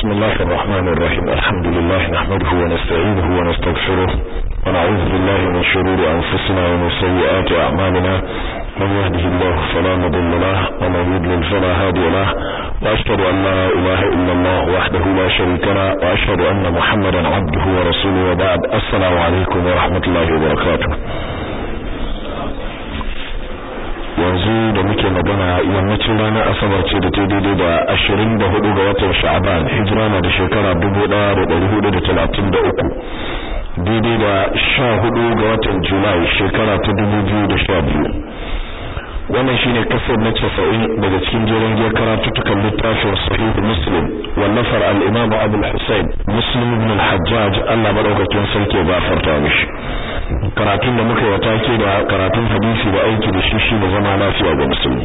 بسم الله الرحمن الرحيم الحمد لله نحمده ونستعينه ونستغفره ونعوذ بالله من شرور أنفسنا ومن سيئات أعمالنا من يهده الله فلا مضل له ومن يضلل فلا هادي له وأشهد أن لا إله إلا الله وحده لا شريك له وأشهد أن محمدا عبده ورسوله وبعد السلام عليكم ورحمة الله وبركاته yanzu da muke magana yammacin ranar asabar ce da ta daidai da ashirin da hudu ga watan sha'aban hijira na da shekara dubu daya da dari hudu da talatin da uku daidai da sha hudu ga watan julai shekara ta dubu biyu da sha biyu wannan shine kasar na casa'in daga cikin jerin giyar karatuttukan littafin sahih muslim wallafar al-imam abul husayn muslim ibn al-hajjaj Allah madaukakin sarki ya gafarta mishi karatun da muka yi take da karatun hadisi da aiki da shi shi zama lafiya ga musulmi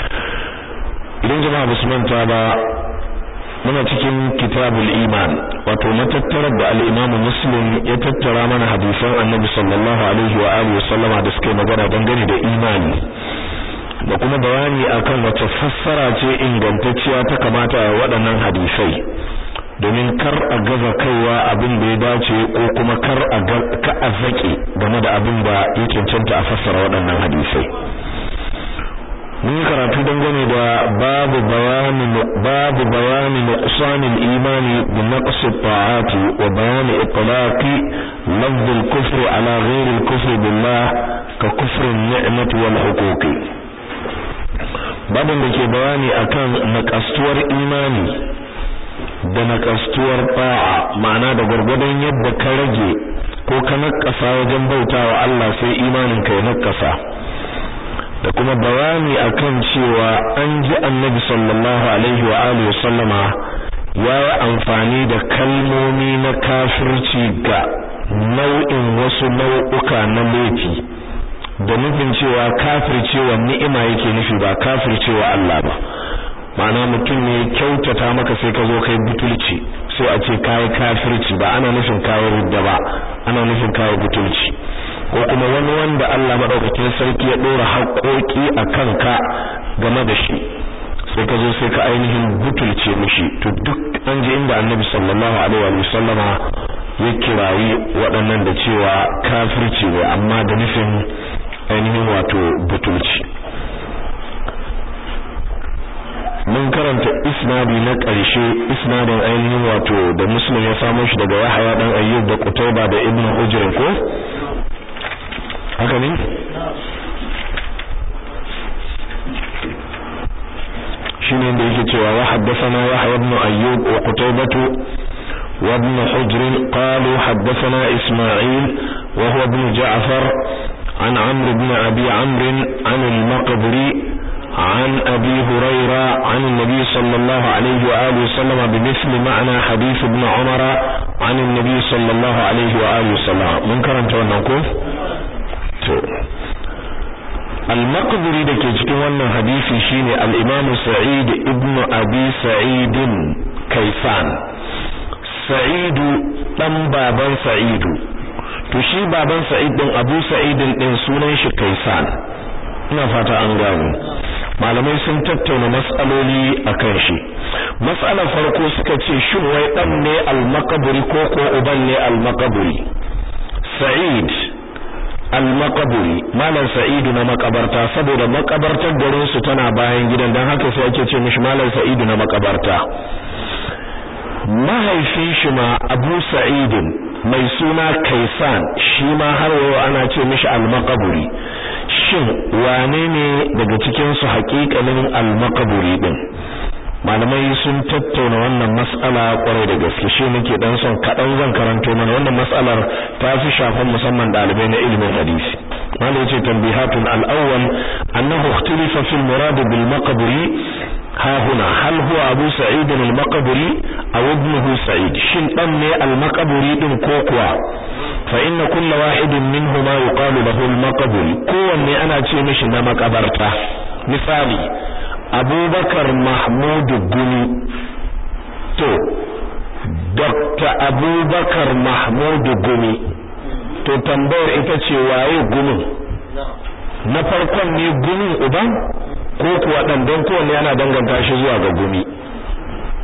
idan jama'a ba su manta ba muna cikin kitabul iman wato matattarar da al-imam muslim ya tattara mana hadisan annabi sallallahu alaihi wa alihi wa sallama da suka magana dangane da imani da kuma bayani akan wace fassara ce ingantacciya ta kamata a waɗannan hadisai domin kar a gaza kaiwa abin da ya dace ko kuma kar a ka a zake game da abin da ya cancanta a fassara waɗannan hadisai mun yi karatu dangane da babu bayani babu bayani nuqsan al-iman bi naqs at-ta'ati wa bayan itlaqi lafz al-kufr ala ghayr al-kufr billah ka kufr an-ni'mati wal huquqi babin da ke bayani akan naqastuwar imani da nakastuwar ba'a ma'ana da gurgurdan yadda ka rage ko ka nakasa wajen bautawa Allah sai imanin ka ya nakasa da kuma bayani akan cewa an ji Annabi sallallahu alaihi wa alihi wasallama ya yi amfani da kalmomi na kafirci ga nau'in wasu nau'uka na laifi da nufin cewa kafircewa ni'ima yake nufi ba kafircewa Allah ba ma'ana mutum ne kyautata maka sai ka zo kai butulci sai a ce kai kafirci ba ana nufin kai rudda ba ana nufin kai butulci ko kuma wani wanda Allah madaukakin sarki ya dora haƙoƙi a kanka game da shi sai ka zo sai ka ainihin butulce mishi to duk an ji inda Annabi sallallahu alaihi wa sallama ya kirayi waɗannan da cewa kafirci ne amma da nufin ainihin wato butulci mun karanta isnadi na ƙarshe isnadin ainihin wato da muslim ya samu shi daga yahaya dan ayyub da qutayba da ibn ujr ko haka ne shine da yake cewa wa haddathana yahya ibn ayyub wa qutaybah wa ibn hujr qalu haddathana isma'il wa huwa ibn ja'far عن عمرو بن أبي عمرو عن المقبري عن أبي هريرة عن النبي صلى الله عليه وآله وسلم بمثل معنى حديث ابن عمر عن النبي صلى الله عليه وآله وسلم من كرمت ونقول المقبري da ke cikin wannan hadisi shine al-Imam Sa'id ibn Abi Sa'id Kaisan Sa'id dan baban Sa'idu to shi baban Sa'id din Abu Sa'id din sunan shi Kaisan ina fata an gano malamai sun tattauna mas'aloli akan shi mas'alar farko suka ce shin wai dan ne al-maqburi ko ko uban ne al-maqburi Sa'id al-maqburi malam Sa'id na makabarta saboda makabartar garin su tana bayan gidan dan haka sai ake ce mishi malam Sa'id na makabarta mahaifin shi ma Abu Sa'id mai suna Kaisan shi ma har yau ana ce mishi al-maqburi shin wane ne daga cikin su haƙiƙanin al-maqburi din malamai sun tattauna wannan mas'ala kwarai da gaske shi nake dan son kadan zan karanto mana wannan mas'alar ta fi shafan musamman dalibai na ilimin hadisi malai yace tanbihatun al-awwal annahu ikhtalafa fi al-murad bil maqburi ha huna hal huwa abu sa'id al-maqburi aw ibnuhu sa'id shin dan ne al-maqburi din ko kuwa fa inna kulla wahidin minhuma yuqalu lahu al-maqburi kowanne ana ce mishi na makabarta misali abubakar mahmudu gumi to dr abubakar mahmudu gumi to tambayar ita ce waye gumin na farkon ne gumin uban ko kuwa dan don kowanne yana danganta shi zuwa ga gumi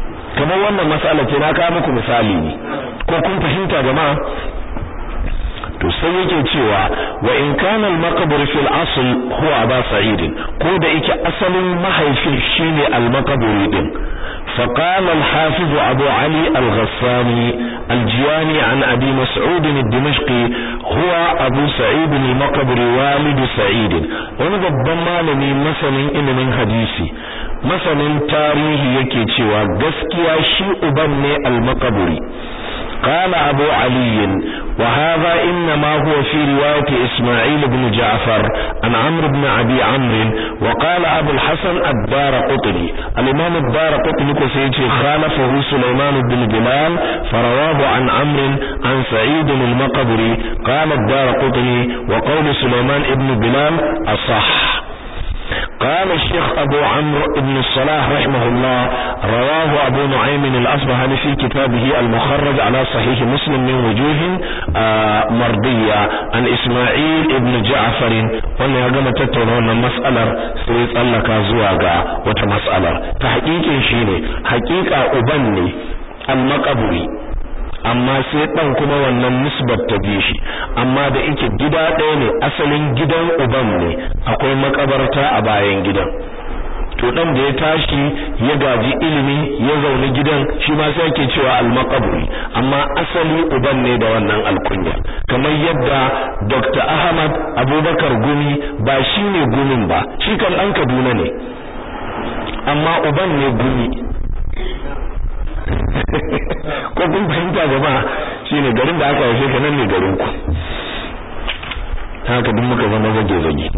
kamar wannan mas'ala ce na kawo muku misali ne ko kun fahimta jama'a to sai yake cewa wa in kana al-maqbur fi al-asl huwa aba sa'id ko da yake asalin mahaifin shine al-maqburi din فقال الحافظ أبو علي الغساني الجياني عن أبي مسعود الدمشقي هو أبو سعيد المقبري والد سعيد ونضب malami masanin ilimin hadisi masanin tarihi yake cewa gaskiya shi uban ne al-maqburi قال أبو علي وهذا إنما هو في رواية إسماعيل بن جعفر عن عمرو بن أبي عمرو وقال أبو الحسن الدار قطني الإمام الدار قطني كسيتي خالفه سليمان بن بلال فرواه عن عمرو عن سعيد المقبري قال الدار قطني وقول سليمان بن بلال أصح قال الشيخ أبو عمرو بن الصلاح رحمه الله رواه أبو نعيم الأصبهاني في كتابه المخرج على صحيح مسلم من وجوه آه مرضية عن إسماعيل بن جعفر وانا يقام تتونون مسألة سيد الله كازواغا وتمسألة تحقيق شيني حقيقة أبني المقبري amma sai dan kuma wannan nisbar ta bi shi amma da yake gida ɗaya ne asalin gidan uban ne akwai makabarta a bayan gidan to dan da ya tashi ya gaji ilimi ya zaune gidan shi ma sai yake cewa al-maqburi amma asali uban ne da wannan alkunya kamar yadda Dr. Ahmad Abubakar Gumi ba shi ne gumin ba shi kan dan Kaduna ne amma uban ne gumi ko kun fahimta gaba shine garin da aka haife ka nan ne garin ku haka duk muka zama zage zage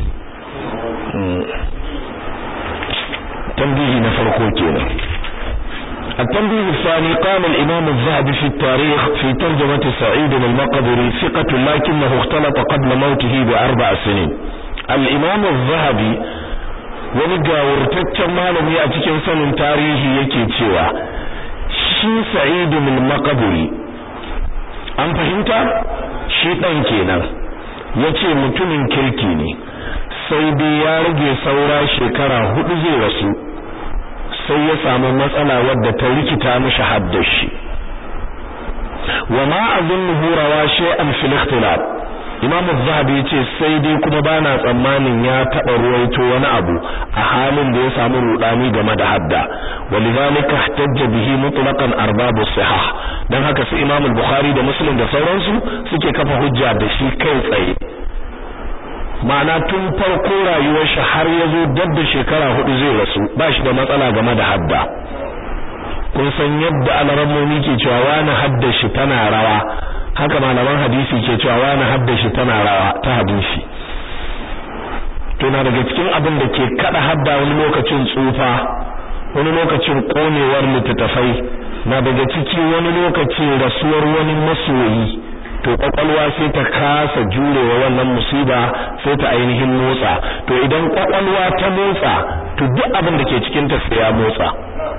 tambihi na farko kenan التنبيه الثاني قال الإمام الذهبي في التاريخ في ترجمة سعيد المقبري ثقة لكنه اختلط قبل موته بأربع سنين الإمام الذهبي wani gawurtaccen malami a cikin sanin tarihi yake cewa shi sa'idu min maqburi an fahimta shi dan kenan yace mutumin kirki ne sai dai ya rage saura shekara hudu zai rasu sai ya samu matsala wadda ta rikita mishi haddashi wa ma azunnuhu rawa shay'an fil ikhtilaf Imam Az-Zahabi yace sai dai kuma bana tsammanin ya taba ruwaito wani abu a halin da ya samu rudani game da hadda walidhalika ihtajja bihi mutlaqan arbabu sihah dan haka su Imam Al-Bukhari da Muslim da sauransu suke kafa hujja da shi kai tsaye ma'ana tun farko rayuwar shi har ya zo dab da shekara hudu zai rasu ba shi da matsala game da hadda kun san yadda alarammomi ke cewa wani hadda shi tana rawa haka malaman hadisi ke cewa wani hadda shi tana rawa ta hadisi to na daga cikin abin da ke kada hadda wani lokacin tsufa wani lokacin konewar littattafai na daga ciki wani lokacin rasuwar wani masoyi to kwakwalwa sai ta kasa jurewa wannan musiba sai ta ainihin motsa to idan kwakwalwa ta motsa to duk abin da ke cikin ta sai ya motsa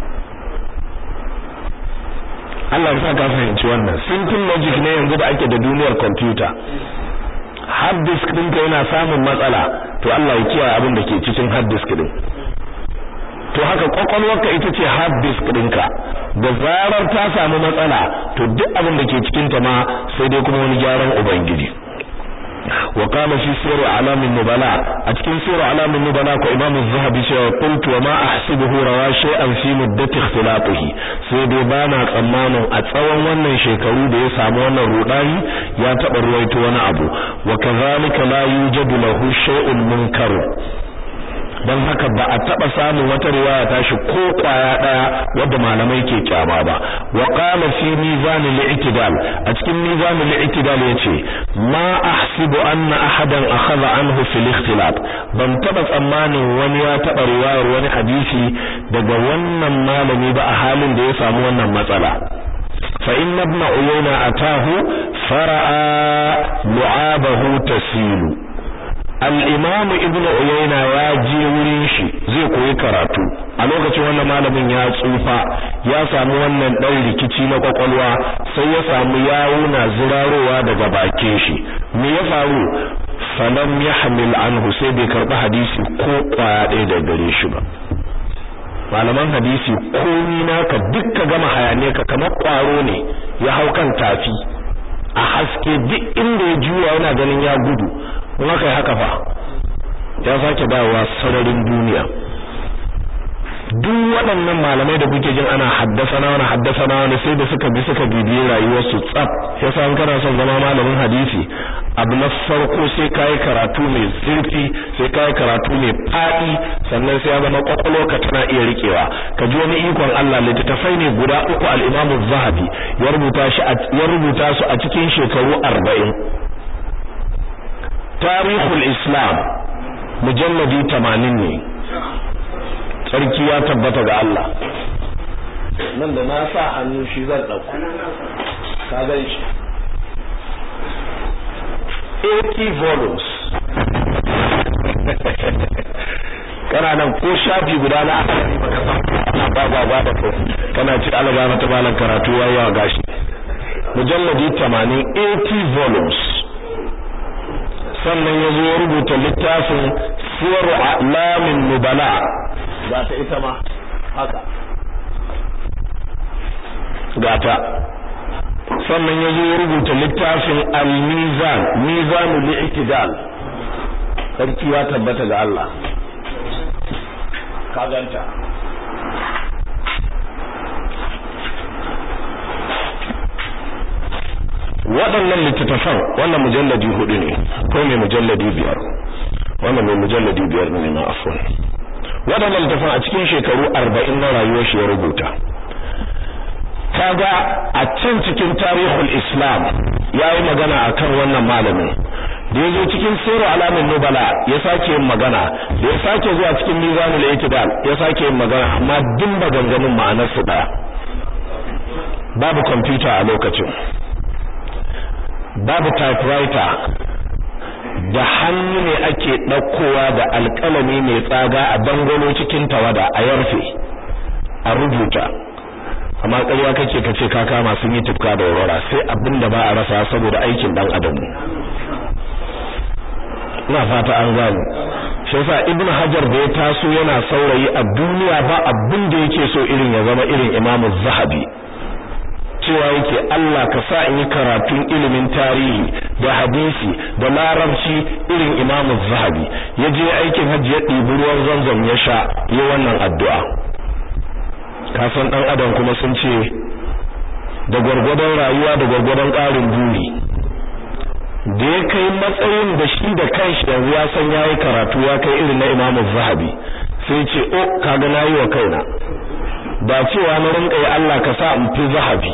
Allah ya sa ka fahimci wannan simple logic ne yanzu da ake da duniyar computer hard disk ɗinka yana samun matsala to Allah ya kiyaye abin da ke cikin hard disk din to haka kwakwalwarka ita ce hard disk ɗinka da zarar ta samu matsala to duk abin da ke cikin ta ma sai dai kuma wani gyaran ubangiji wa qala fi sirr alam an-nubala a cikin sirr alam an-nubala ko imam az-zahabi cewa qultu wa ma ahsibuhu rawa shay'an fi muddati ikhtilatihi sai dai bana tsammanin a tsawon wannan shekaru da ya samu wannan rudani ya taba ruwaito wani abu wa kadhalika la yujadu lahu shay'un munkar don haka ba a taba samun wata riwaya tashi ko kwaya daya wadda malamai ke kyama ba wa qala fi mizan al-i'tidal a cikin mizan al-i'tidal yace ma ahsibu anna ahadan akhadha anhu fil ikhtilaf ban taba tsammanin wani ya taba riwayar wani hadisi daga wannan malami ba a halin da ya samu wannan matsala fa inna ibn uyayna atahu fara'a lu'abahu tasilu al'imamu ibn uyayna ya je wurin shi zai koyi karatu a lokacin wannan malamin ya tsufa ya samu wannan ɗan rikici na kwakwalwa sai ya samu yawuna zirarowa daga bakin shi me ya faru falam yahmil anhu sai bai karɓi hadisi ko kwaya ɗaya da gare shi ba malaman hadisi komi naka dukka gama hayane ka kamar kwaro ne ya hau kan tafi a haske duk inda ya juya yana ganin ya gudu kuma kai haka fa ya sake dawowa sararin duniya duk waɗannan malamai da kuke jin ana haddasa na wani haddasa na wani sai da suka bi suka bibiyi rayuwarsu tsaf yasa in kana son zama malamin hadisi abu na farko sai kayi karatu mai zurfi sai kayi karatu mai faɗi sannan sai ya zama ka tana iya rikewa ka ji wani ikon Allah littattafai ne guda uku al-Imam zahabi ya rubuta shi ya rubuta su a cikin shekaru 40 Tarihul Islam mujalladi 80 ne sarki ya tabbata ga Allah nan da na sa hannu shi zan dauko ka gan shi 80 volumes kana nan ko shafi guda na asali baka san ba ba ba da kai kana ci alaba mata malan karatu yayi wa gashi mujalladi 80 80 volumes sannan ya zo rubuta littafin siyaru a'lamin nubala ga ta ita ma haka gata sannan ya zo rubuta littafin al-mizan mizanul i'tidal sarki ya tabbata ga Allah ka ganta waɗannan littattafan wannan mujalladi hudu ne ko mai mujalladi biyar wannan mai mujalladi biyar ne na afwan waɗannan littattafan a cikin shekaru arba'in na rayuwar shi ya rubuta kaga a can cikin tarihul islam ya yi magana akan wannan malamin da ya zo cikin siru alamin nubala ya sake yin magana da ya sake zuwa cikin mizanul itidal ya sake yin magana amma duk maganganun ma'anar su daya babu kwamfuta a lokacin babu typewriter da hannu ne ake ɗaukowa da alƙalami mai tsaga a dangwalo cikin tawada a yarfe a rubuta amma ƙarya kake kace ka kama sun yi tufka da aurora sai abin da ba a rasa saboda aikin dan adam ina fata an gane shi yasa ibnu hajar da ya taso yana saurayi a duniya ba abin da yake so irin ya zama irin imamu zahabi cewa yake Allah ka sa in yi karatun ilimin tarihi da hadisi da larabci irin imamu zahabi ya je aikin hajji ya ɗibi ruwan zanzam ya sha yi wannan addu'a kasan ɗan adam kuma sun ce da gwargwadon rayuwa da gwargwadon ƙarin buri da ya kai matsayin da shi da kanshi yanzu ya san yayi karatu ya kai irin na imamu zahabi sai ce o kaga nayi wa kaina ba cewa na rinka yi Allah ka sa in fi zahabi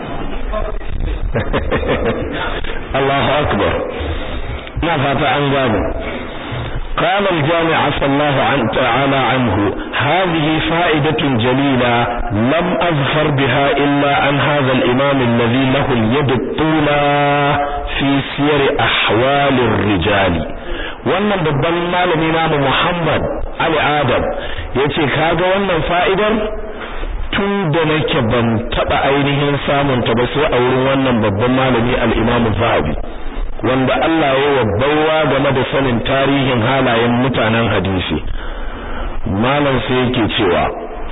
Allahu akbar ina fata an gane قال الجامع عفى الله عن تعالى عنه هذه فائدة جليلة لم أظفر بها إلا عن هذا الإمام الذي له اليد الطولى في سير أحوال الرجال wannan babban malami namu Muhammad Ali Adam yace kaga wannan fa'idar tun da nake ban taba ainihin samun ta ba sai a wurin wannan babban malami al-Imam Zahabi wanda Allah ya wa baiwa game da sanin tarihin halayen mutanen hadisi malam sai yake cewa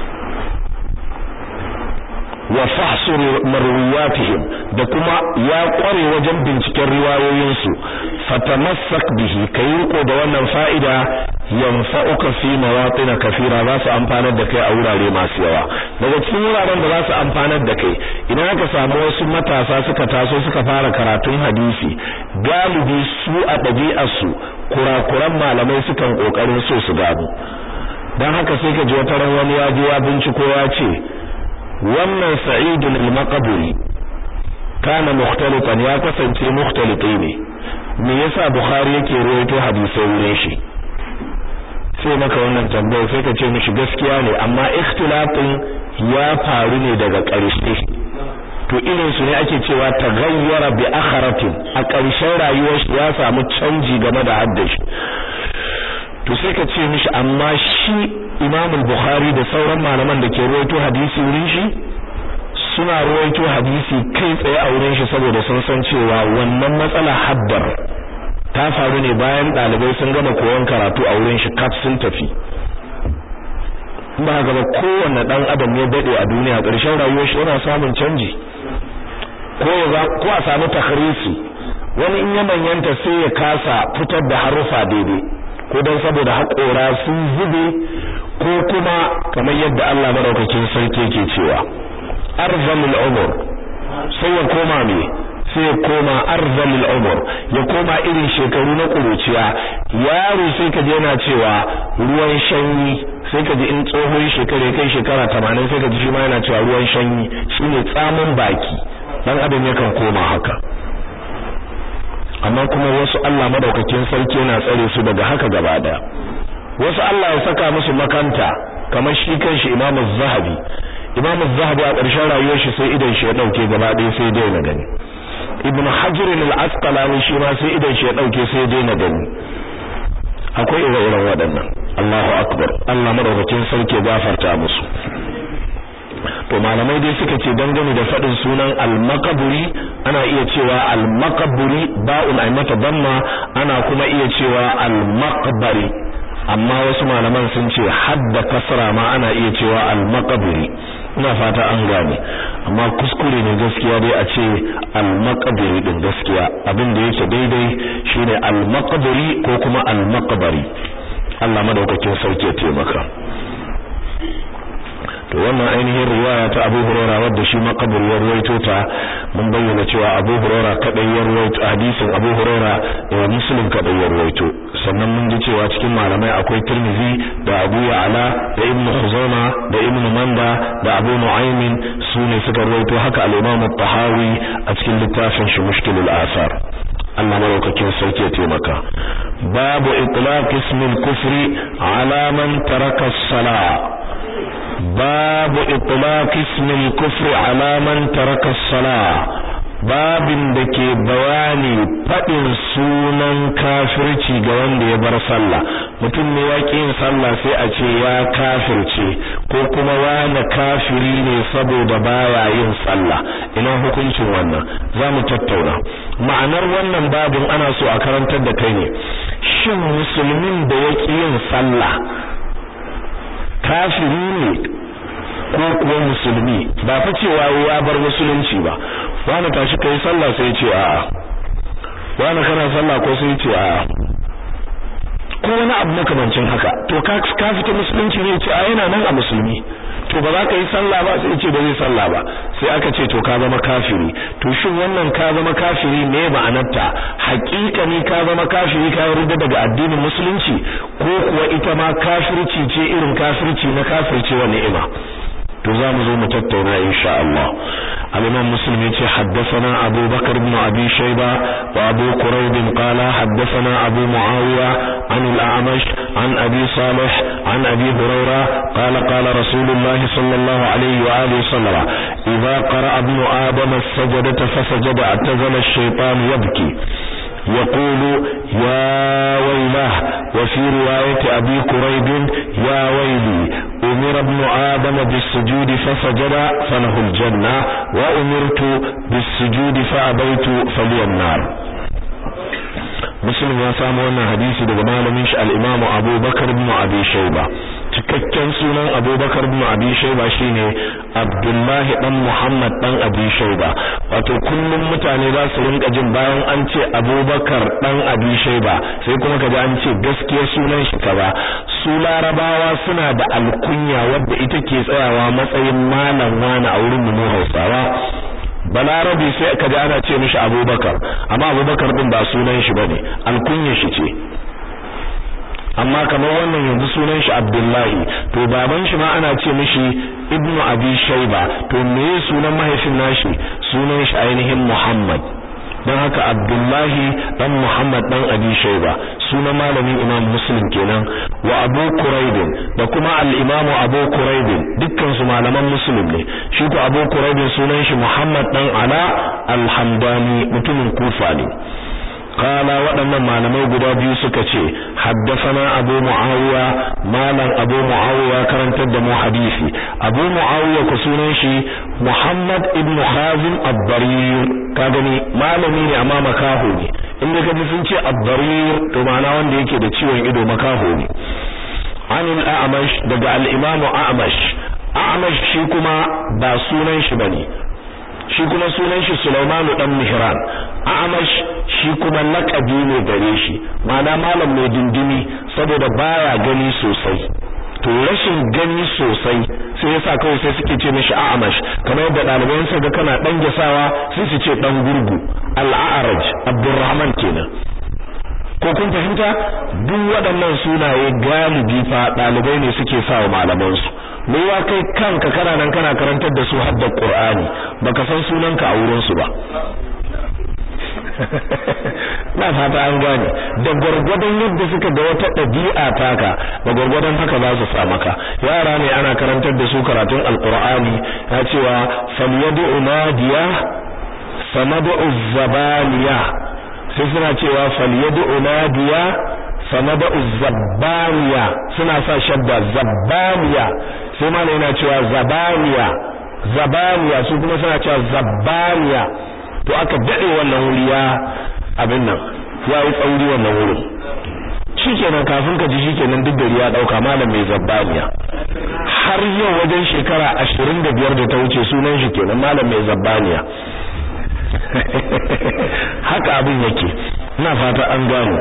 wa fahsur marwiyatihim da kuma ya kware wajen binciken riwayoyinsu fatamassak bihi kayi riko da wannan fa'ida yanfa'uka fi mawatin kafira za su amfanar da kai a wurare masu yawa daga cikin wuraren da za su amfanar da kai idan aka samu wasu matasa suka taso suka fara karatun hadisi galibi su a ɗabi'arsu kurakuran malamai sukan kokarin so su gano dan haka sai ka ji wata ran wani ya je ya binciko ya ce wannan sa'idun al-maqburi kana mukhtalitan ya kasance mukhtaliti ne me yasa bukhari yake rawaito hadisai wurin shi sai maka wannan tambaya sai ka ce mishi gaskiya ne amma ikhtilafin ya faru ne daga ƙarshe to irin su ne ake cewa taghayyara bi akharatin a ƙarshen rayuwar shi ya samu canji game da haddashi to sai ka ce mishi amma shi Imam Bukhari da sauran malaman da ke rawaito hadisi wurin shi suna rawaito hadisi kai tsaye a wurin shi saboda sun san cewa wannan matsala haddar ta faru ne bayan dalibai sun gama koyon karatu a wurin shi kaf sun tafi ba haka ba kowanne dan adam ya dade a duniya ƙarshen rayuwar shi yana samun canji ko ya ko a samu takhrisi wani in ya manyanta sai ya kasa fitar da harufa daidai ko dan saboda haƙora sun zube ko kuma kamar yadda Allah madaukakin sarki yake cewa arzamul umur sai ya koma me sai ya koma arzalil umur ya koma irin shekaru na kuruciya yaro sai ka je yana cewa ruwan shanyi sai ka ji in tsohon shekara kai shekara 80 sai ka ji shi ma yana cewa ruwan shanyi shine tsamin baki dan adam yakan koma haka amma kuma wasu Allah madaukakin sarki yana tsare su daga haka gaba daya wasu Allah ya saka musu makanta kamar shi kanshi Imam Az-Zahabi Imam Az-Zahabi a ƙarshen rayuwar shi sai idan shi ya dauke gaba ɗaya sai dai na gani Ibn Hajar al-Asqalani shi ma sai idan shi ya dauke sai dai na gani akwai ire-iren waɗannan Allahu akbar Allah madaukakin sarki gafarta musu to malamai dai suka ce dangane da fadin sunan al-maqburi ana iya cewa al-maqburi ba'un ay mata damma ana kuma iya cewa al-maqbari amma wasu malaman sun ce hadda kasra ma ana iya cewa al-maqburi ina fata an gane amma kuskure ne gaskiya dai a ce al-maqburi din gaskiya abin da yake daidai shine al-maqburi ko kuma al-maqbari Allah madaukakin sarki ya taimaka to wannan ainihin riwaya ta Abu Hurairah wadda shi makabur ya ruwaito ta mun bayyana cewa Abu Hurairah kadai ya ruwaito hadisin Abu Hurairah da Muslim kadai ya ruwaito sannan mun ji cewa cikin malamai akwai Tirmidhi da Abu Ya'la da Ibn Khuzaima da Ibn Manda da Abu Nu'aym su ne suka ruwaito haka al-Imam tahawi a cikin littafin shi Mushkilul Asar Allah maraukakin sarki ya taimaka babu itlaq ismil kufri ala man taraka as-salah باب اطلاق اسم الكفر على من ترك الصلاه babin da ke bayani faɗin sunan kafirci ga wanda ya bar sallah mutum ne ya yin sallah sai a ce ya kafirce ko kuma wani kafiri ne saboda baya yin sallah ina hukuncin wannan za mu tattauna ma'anar wannan babin ana so a karantar da kai ne shin musulmin da ya yin sallah kafiri ne ko kuwa musulmi ba fa cewa ya bar musulunci ba wani tashi kai sallah sai ce a'a wani kana sallah ko sai ce a'a ko wani abu makamancin haka to ka ka fita musulunci ne ce a yana nan a musulmi to ba za ka yi sallah ba sai ce ba zai sallah ba sai aka ce to ka zama kafiri to shin wannan ka zama kafiri me ma'anarta hakika ne ka zama kafiri ka yarda daga addinin musulunci ko kuwa ita ma kafirci ce irin kafirci na kafirce wa ni'ima to za mu zo mu tattauna insha Allah al-Imam Muslim yace haddathana Abu Bakar ibn Abi Shayba wa Abu Quraib qala haddathana Abu Muawiya an al-A'mash an Abi Salih an Abi Hurairah qala qala Rasulullah sallallahu alayhi wa alihi wasallam idha qara'a ibn Adam as-sajdata fasajada atazala ash-shaytan yabki يقول يا ويله وفي رواية أبي كريب يا ويلي أمر ابن آدم بالسجود فسجد فله الجنة وأمرت بالسجود فأبيت فلي النار muslim ya samu wannan hadisi daga malamin shi al-Imam Abu Bakar ibn Abi Shayba cikakken sunan Abu Bakar ibn Abi Shayba shine Abdullah dan Muhammad dan Abi Shayba wato kullum mutane za su rinka jin bayan an ce Abu Bakar dan Abi Shayba sai kuma kaji an ce gaskiya sunan shi kaza su larabawa suna da alkunya wadda ita ke tsayawa matsayin malam wani a wurin mu Hausawa balarabi sai ka ji ana ce mishi abubakar amma abubakar din ba sunan shi bane alkunyar shi ce amma kamar wannan yanzu sunan shi abdullahi to baban shi ma ana ce mishi ibnu abi shayba to me sunan mahaifin nashi sunan shi ainihin muhammad dan haka abdullahi dan muhammad dan abi shayba sunan malamin imam muslim kenan wa abu quraib da kuma al-imam abu quraib dukkan su malaman muslim ne shi ko abu quraib sunan shi muhammad dan ala al-hamdani mutumin kufa ne qala waɗannan malamai guda biyu suka ce haddathana abu muawiya malam abu muawiya karantar da mu hadisi abu muawiya ku sunan shi muhammad ibn khazim ad-darir ka gani malami ne amma makaho ne inda kaji sun ce ad-darir to ma'ana wanda yake da ciwon ido makaho ne an al-a'mash daga al-imam a'mash a'mash shi kuma ba sunan shi bane shi kuma sunan shi Sulaiman dan Mihran a'mash shi kuma laqabi ne gare shi ma'ana malam mai dindimi saboda baya gani sosai to rashin gani sosai sai yasa kawai sai suke ce mishi a'mash kamar yadda ɗaliban sa ga kana dan gasawa sai su ce dan gurgu al-a'raj Abdurrahman kenan ko kun fahimta duk waɗannan sunaye galibi fa ɗalibai ne suke sa wa malaman su me ya kai kanka kana nan kana karantar da su hadda Qur'ani baka san sunanka a wurin su ba na fata an gane da gwargwadon yadda suka ga wata ɗabi'a taka da gwargwadon haka za su sa maka yara ne ana karantar da su karatun alqur'ani ya cewa falyadu nadiya sanadu zabaniya sai suna cewa falyadu nadiya sanadu zabbaniya suna sa shabba zabbaniya sai ma yana cewa zabaniya zabaniya su kuma suna cewa zabbaniya to aka dade wannan wuri ya abin nan ya yi tsauri wannan wurin shikenan kafin ka ji shikenan duk gari ya dauka malam mai zabbaniya har yau wajen shekara 25 da ta wuce sunan shi kenan malam mai zabbaniya haka abin yake ina fata an gano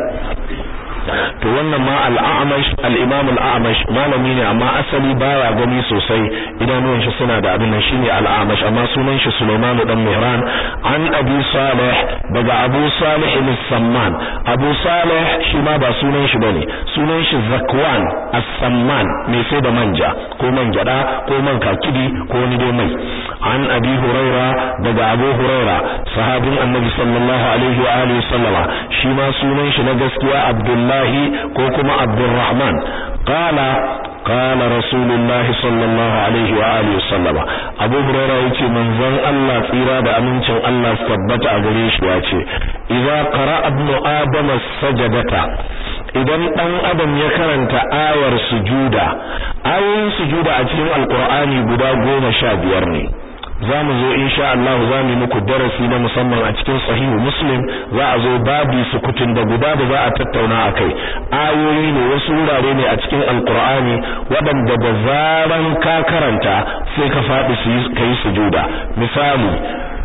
to wannan ma al-a'mash al-imam al-a'mash malami ne amma asali baya gani sosai idanuwan shi suna da abin nan shine al-a'mash amma sunan shi Sulaiman dan Mihran an Abi Salih daga Abu Salih al-Samman Abu Salih shi ma ba sunan shi bane sunan shi Zakwan as-Samman mai sai da manja ko man gyada ko man kakidi ko wani dai mai an Abi Huraira daga Abu Huraira sahabin Annabi sallallahu alaihi wa alihi sallama shi ma sunan shi na gaskiya Abdullah الله كوكما عبد الرحمن قال قال رسول الله صلى الله عليه وآله وسلم أبو هريرة يتي من ظن الله tsira da amincin Allah su tabbata a gare shi ya ce idza qara ibnu adam as-sajdata idan dan adam ya karanta ayar sujuda ayoyin sujuda a cikin alqur'ani guda goma sha biyar ne za mu zo insha Allah za mu muku darasi na musamman a cikin sahihu muslim za a zo babu sukutun da guda da za a tattauna a kai ayoyi ne wasu wurare ne a cikin alkur'ani waɗanda da zaran ka karanta sai ka faɗi su ka yi sujuda misali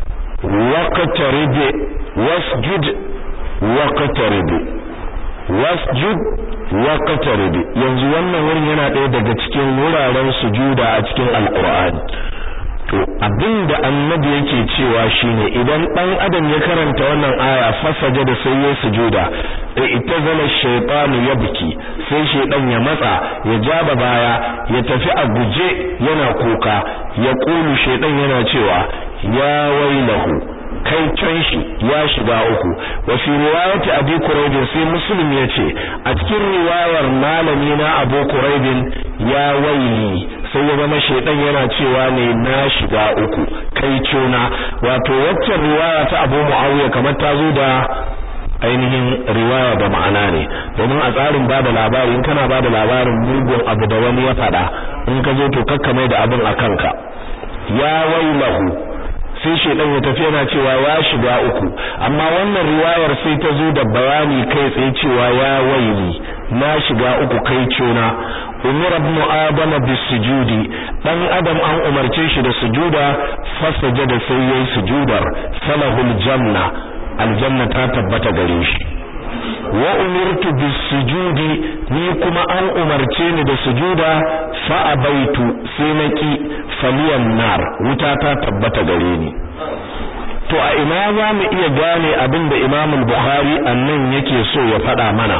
waqtarib wasjud waqtarib wasjud waqtarib yanzu wannan wurin yana ɗaya daga cikin wuraren sujuda a cikin alkur'ani to abinda annabi yake cewa shine idan dan adam ya karanta wannan aya fasaja da sai ya sujuda itazala shaytanu yabki sai shaydan ya matsa ya jaba baya ya tafi a guje yana kuka ya kulu shaydan yana cewa ya wailahu kai can shi ya shiga uku wa fi riwayati abi quraib sai muslim yace a cikin riwayar malami na abu quraib ya waili sai ya zama shedan yana cewa ne na shiga uku kai cona wato waccan riwaya ta abu muawiya kamar ta zo da ainihin riwaya da ma'ana ne domin a tsarin bada labari in kana bada labarin mugun abu da wani ya faɗa in ka zo to kakkamai da abin a kanka ya wailahu sai shedan ya tafi yana cewa ya shiga uku amma wannan riwayar sai ta zo da bayani kai tsaye cewa ya waili na shiga uku kai cona umar ibn adam bisujudi dan adam an umarce shi da sujuda fasajada sai yayi sujudar falahul janna aljanna ta tabbata gare shi wa umirtu bisujudi ni kuma an umarce ni da sujuda fa abaitu sai naki faliyan nar wuta ta tabbata gare ni to a ina za mu iya gane abin da Imam al-Bukhari annan yake so ya faɗa mana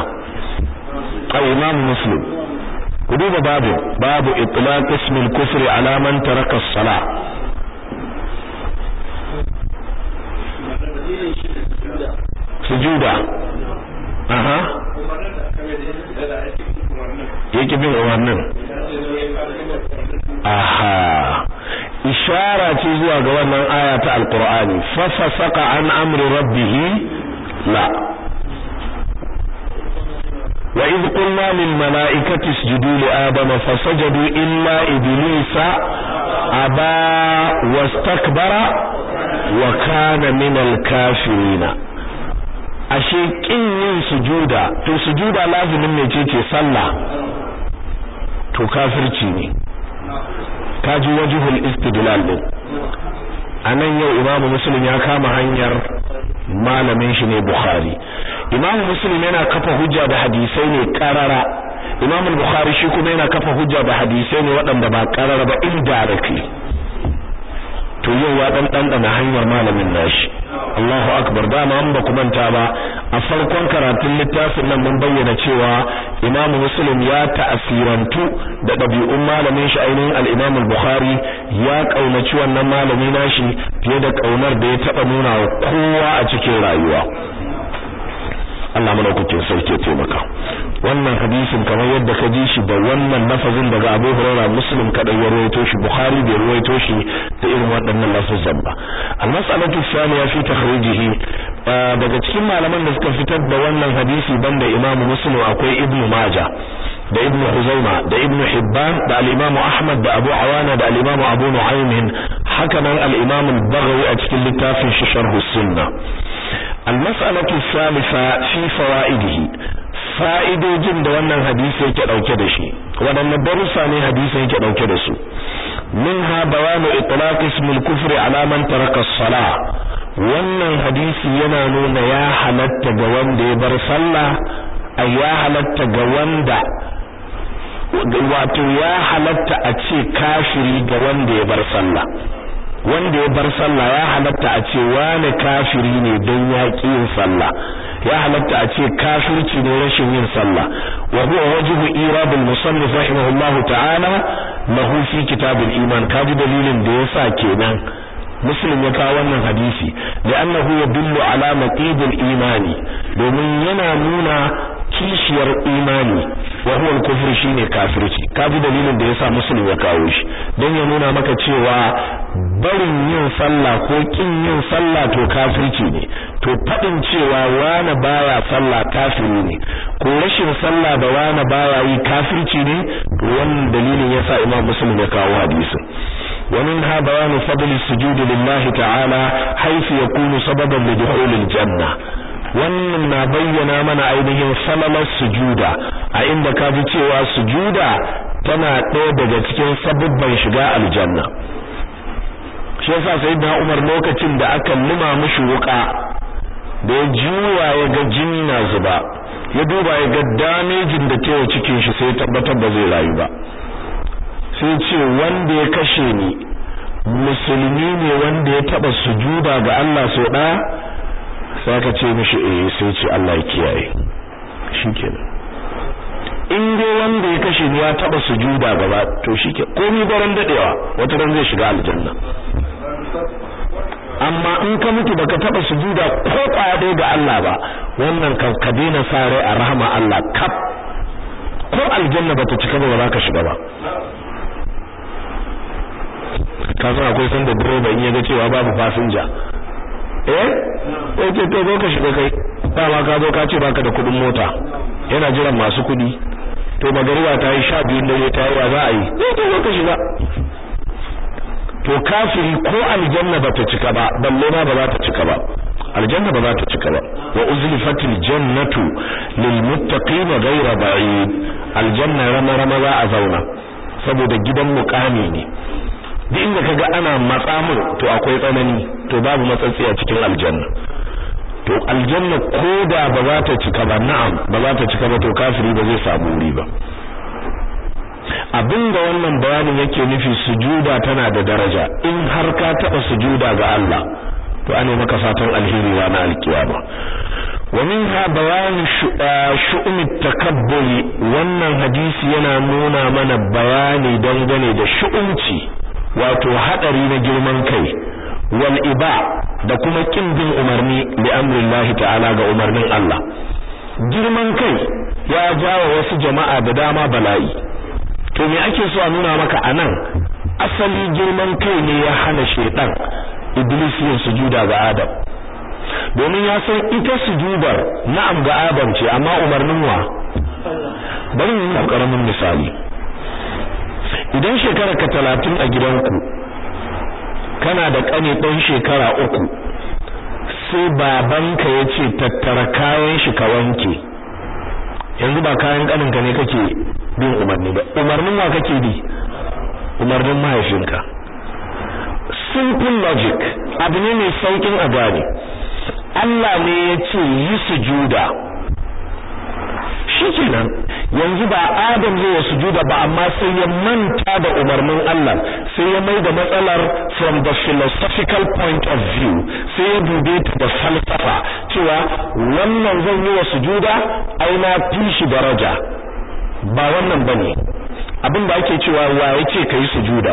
a Imam Muslim ku duba babu babu itlaq ismil kufri ala man taraka as-salah sujuda aha yake bin umarnin aha ishara ce zuwa ga wannan aya ta alqur'ani fa fasaka an amri rabbih la wa id qulna lil malaikati isjudu li adama fasajadu illa iblisa aba wastakbara wa kana min al kafirin ashe kin yin sujuda to sujuda lazimin mecece sallah to kafirci ne kaji wajhul istidlal din anan yau imamu muslim ya kama hanyar malamin shi ne bukhari imamu muslim yana kafa hujja da hadisai ne karara imamu bukhari shi kuma yana kafa hujja da hadisai ne waɗanda ba karara ba indirectly to yau ya dan dandana hanyar malamin nashi Allahu akbar dama an ba manta ba a farkon karatun littafin nan mun bayyana cewa Imam Muslim ya ta'asirantu da dabi'un malamin shi ainihin al-Imam al-Bukhari ya kaunaci wannan malami nashi fiye da kaunar da ya taba nuna wa kowa a cikin rayuwa Allah madaukakin sarki ya taimaka wannan hadisin kamar yadda ka ji shi da wannan lafazin daga Abu Hurairah Muslim kadai ya rawaito shi Bukhari bai rawaito shi da irin waɗannan lafazan ba al-mas'alatu thaniya fi takhrijihi daga cikin malaman da suka fitar da wannan hadisi banda Imam Muslim akwai Ibn Majah da Ibn Huzaima da Ibn Hibban da al-Imam Ahmad da Abu Awana da al-Imam Abu Nu'aym haka nan al-Imam al-Baghawi a cikin littafin shi Sharh as-Sunnah المسألة الثالثة في فوائده fa'idojin da wannan hadisi yake dauke da shi wadanne darussa ne hadisi yake dauke da su minha bayanu itlaq ism al-kufr ala man taraka as-salah wannan hadisi yana nuna ya halatta ga wanda ya bar sallah ay ya halatta ga wanda wato ya halatta a ce kafiri ga wanda ya bar sallah wanda ya bar sallah ya halatta a ce wani kafiri ne don ya yin sallah ya halatta a ce kafirci ne rashin yin sallah wa huwa wajhu irad al-musannif rahimahullah ta'ala lahu fi kitab al-iman kaji dalilin da yasa kenan muslim ya kawo wannan hadisi li'annahu yadullu ala maqid al-imani domin yana nuna kishiyar imani wa huwa al-kufr shine kafirci kaji dalilin da yasa muslim ya kawo shi dan ya nuna maka cewa barin yin sallah ko kin yin sallah to kafirci ne to fadin cewa wani baya sallah kafiri ne ko rashin sallah da wani baya yi kafirci ne to wannan dalilin yasa imam muslim ya kawo hadisin ومنها بيان فضل السجود لله تعالى حيث يكون سببا لدخول الجنة wannan na bayyana mana ainihin salalar sujuda a inda ka ji cewa sujuda tana ɗaya daga cikin sabubban shiga aljanna shi yasa sayyidina Umar lokacin da aka lima mishi wuka da ya juwa ya ga jini na zuba ya duba ya ga damejin da ta cikin shi sai tabbatar da zai rayu ba sai ce wanda ya kashe ni musulmi ne wanda ya taba sujuda ga Allah so ɗaya sai ka ce mishi eh sai ce Allah ya kiyaye shikenan in dai wanda ya kashe ni ya taba sujuda gaba to shike komai daren dadewa wata ran zai shiga aljanna amma in ka mutu baka taba sujuda ko kwaya ga Allah ba wannan kan ka daina sa rai a rahama Allah kaf ko aljanna bata cika ba ba za ka shiga ba ka san akwai sanda direba in ya ga cewa babu fasinja eh sai ce to zo ka shiga kai dama ka zo ka ce baka da kudin mota yana jiran masu kudi to magariba ta yi sha biyun dare ta yi wa za a yi zai to zo ka shiga to kafiri ko aljanna ba ta cika ba balle ma ba za ta cika ba aljanna ba za ta cika ba wa uzlifatil jannatu lil muttaqin ghayra ba'id aljanna rama rama za a zauna saboda gidan muqami ne duk inda kaga ana matsa mun to akwai tsanani to babu matsatsi a cikin aljanna to aljanna koda ba za ta cika ba na'am ba za ta cika ba to kafiri ba zai samu wuri ba abinda wannan bayanin yake nufi sujuda tana da daraja in har ka taba sujuda ga Allah to ane maka fatan alheri na alkiyama wa minha bayan shu'um takabburi wannan hadisi yana nuna mana bayani dangane da shu'umci wato hadari na girman kai wal iba da kuma kin bin umarni li amrillahi ta'ala ga umarnin Allah girman kai ya jawo wasu jama'a da dama bala'i to me ake so a nuna maka anan asali girman kai ne ya hana shedan iblis yin sujuda ga adam domin ya san ita sujudar na'am ga adam ce amma umarnin wa bari mu yi karamin misali idan shekara ka talatin a gidanku kana da kane ɗan shekara uku sai babanka ya ce tattara kayan shi ka wanke yanzu ba kayan ƙaninka ne kake bin umarni ba umarnin wa kake bi umarnin mahaifinka simple logic abu ne mai saukin a gane Allah ne ya ce yi sujuda shikenan yanzu ba Adam zai yi sujuda ba amma sai ya manta da umarnin Allah sai ya mai da matsalar from the philosophical point of view sai ya dube ta da falsafa cewa wannan zan yi wa sujuda ai na fi shi daraja ba wannan bane abin da ake cewa wa yace kai sujuda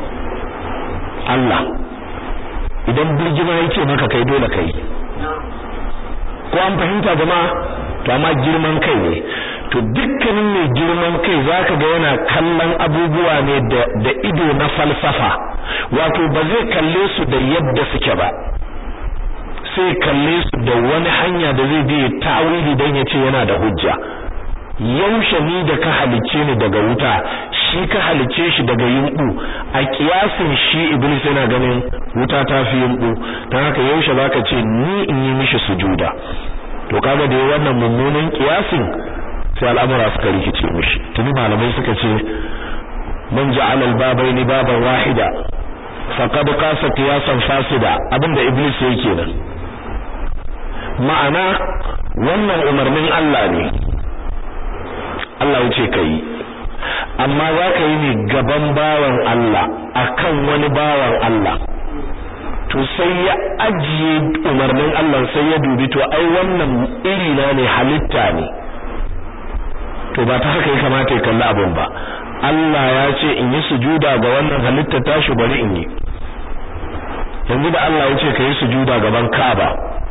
Allah idan birgima yake maka kai dole kai ko an fahimta jama'a to amma girman kai ne to dukkanin mai girman kai zaka ga yana kallon abubuwa ne da da ido na falsafa wato ba zai kalle su da yadda suke ba sai kalle su da wani hanya da zai bi ta'awili dan ya ce yana da hujja yaushe ni da ka halice ni daga wuta shi ka halice shi daga yumbu a kiyasin shi iblis yana ganin wuta ta fi yumbu dan haka yaushe zaka ce ni in yi mishi sujuda to kaga da wannan mummunan kiyasin sai al'amura suka rikice mishi tuni malamai suka ce man ja'ala al-babaini baban wahida faqad qasa qiyasan fasida abinda iblis yake kenan ma'ana wannan umarnin Allah ne Allah wuce kai amma za ka yi ne gaban bawan Allah akan wani bawan Allah to sai ya ajiye umarnin Allah sai ya dubi to ai wannan iri na ne halitta ne to ba ta haka ya kamata ya kalli abin ba Allah ya ce in yi sujuda ga wannan halitta tashi bari in yi yanzu da Allah ya ce ka yi sujuda gaban Kaaba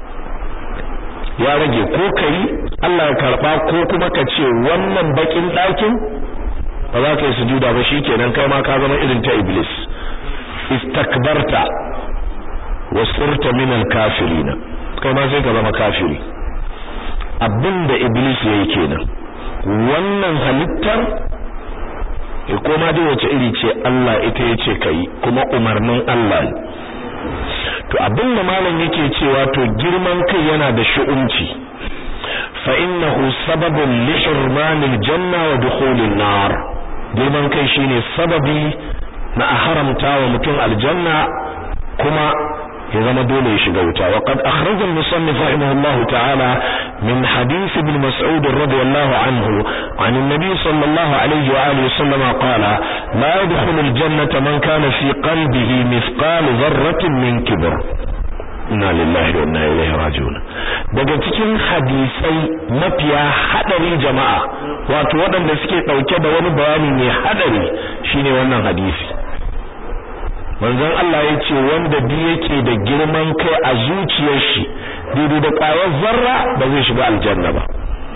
ya rage ko kai Allah ya karba ko kuma ka ce wannan bakin ɗakin ba za ka yi sujuda ba shikenan kai ma ka zama irin ta iblis istakbarta wasirta min al-kafirin kai ma sai ka zama kafiri abinda iblis yayi kenan wannan halittar e koma dai wace iri ce Allah ita yace kai kuma umarnin Allah ne to abinda malam yake cewa to girman kai yana da shu'umci fa innahu sababun li hurmanil janna wa dukhulin nar girman kai shine sababi na a haramta wa mutum aljanna kuma ya zama dole ya shiga wuta wa qad akhraja al-musannif rahimahullahu ta'ala min hadith ibn mas'ud radiyallahu anhu an an-nabi sallallahu alayhi wa alihi wasallam qala la yadkhulu al-jannata man kana fi qalbihi mithqal dharratin min kibr inna lillahi wa inna ilaihi raji'un daga cikin hadisai mafiya hadari jama'a wato waɗanda suke dauke da wani bayani mai hadari shine wannan hadisi manzon Allah ya ce wanda bi yake da girman kai a zuciyar shi daidai da ƙwayar zarra ba zai shiga aljanna ba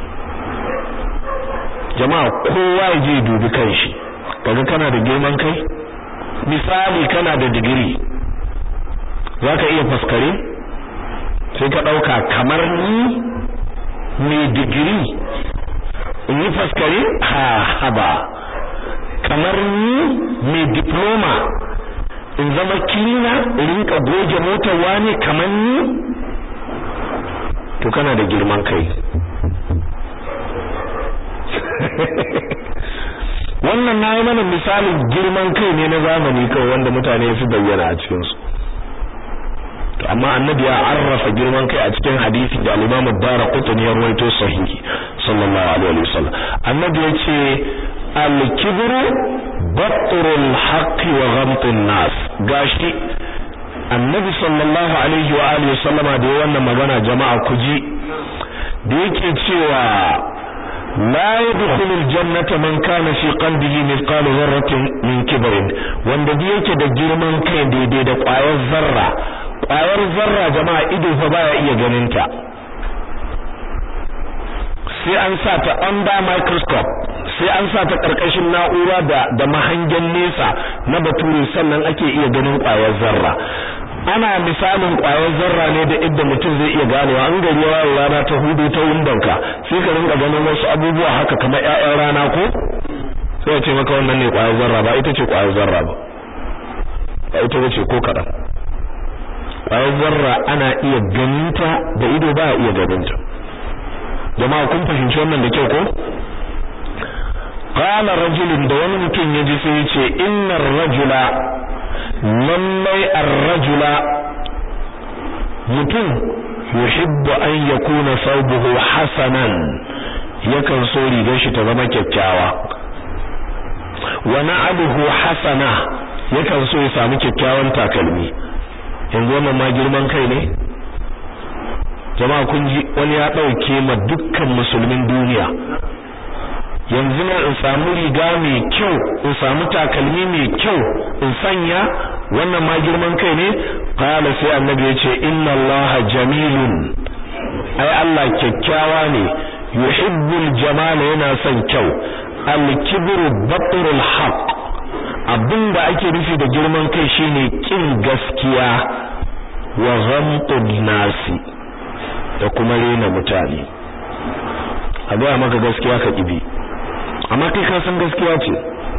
jama'a kowa ya je dubi kanshi kaga kana da girman kai misali kana da digiri zaka iya faskare sai ka dauka kamar ni mai digiri in yi faskare ha haba kamar ni mai diploma in zama kilina in rinka goge motar wani kamar ni to kana da girman kai wannan na yi mana misalin girman kai ne na zamani kawai wanda mutane su bayyana a cikinsu to amma annabi ya arrafa girman kai a cikin hadisi da al-Imam ad-Darqutni ya rawaito sahihi sallallahu alaihi wasallam annabi ya ce al-kibru batrul haqqi wa ghamtun nas gashi annabi sallallahu alaihi wa alihi wasallama da wannan magana jama'a kuji da yake cewa la yadkhulul jannata man kana fi qalbihi mithqalu dharratin min kibrin wanda da yake da girman kai daidai da ƙwayar zarra ƙwayar zarra jama'a ido fa baya iya ganin ta sai an sa ta under microscope sai an sa ta karkashin na'ura da da mahangen nesa na bature sannan ake iya ganin ƙwayar zarra ana misalin ƙwayar zarra ne da idda mutum zai iya ganewa an gari yawa rana ta hudu ta windonka sai ka rinka ganin wasu abubuwa haka kamar ƴaƴan rana ko sai ya ce maka wannan ne ƙwayar zarra ba ita ce ƙwayar zarra ba ba ita ce ko kaɗan ƙwayar zarra ana iya ganinta da ido ba iya ganinta jama'a kun fahimci wannan da kyau ko qala rajulun da wani mutum ya ji sai ya ce innar rajula lallai ar-rajula mutum yuhibbu an yakuna thawbuhu hasanan yakan so rigar shi ta zama kyakkyawa wa na'aluhu hasana yakan so ya samu kyakkyawan takalmi yanzu wannan ma girman kai ne jama'a kun ji wani ya dauke ma dukkan musulmin duniya yanzu na in samu riga mai kyau in samu takalmi mai kyau in sanya wannan ma girman kai ne qala sai annabi yace inna allaha jamilun ai Allah kyakkyawa ne yuhibbul jamal yana son kyau al-kibru batrul haqq abinda ake nufi da girman kai shine kin gaskiya wa ghamtun nasi da kuma rena mutane a gaya maka gaskiya ka kibi amma kai ka san gaskiya ce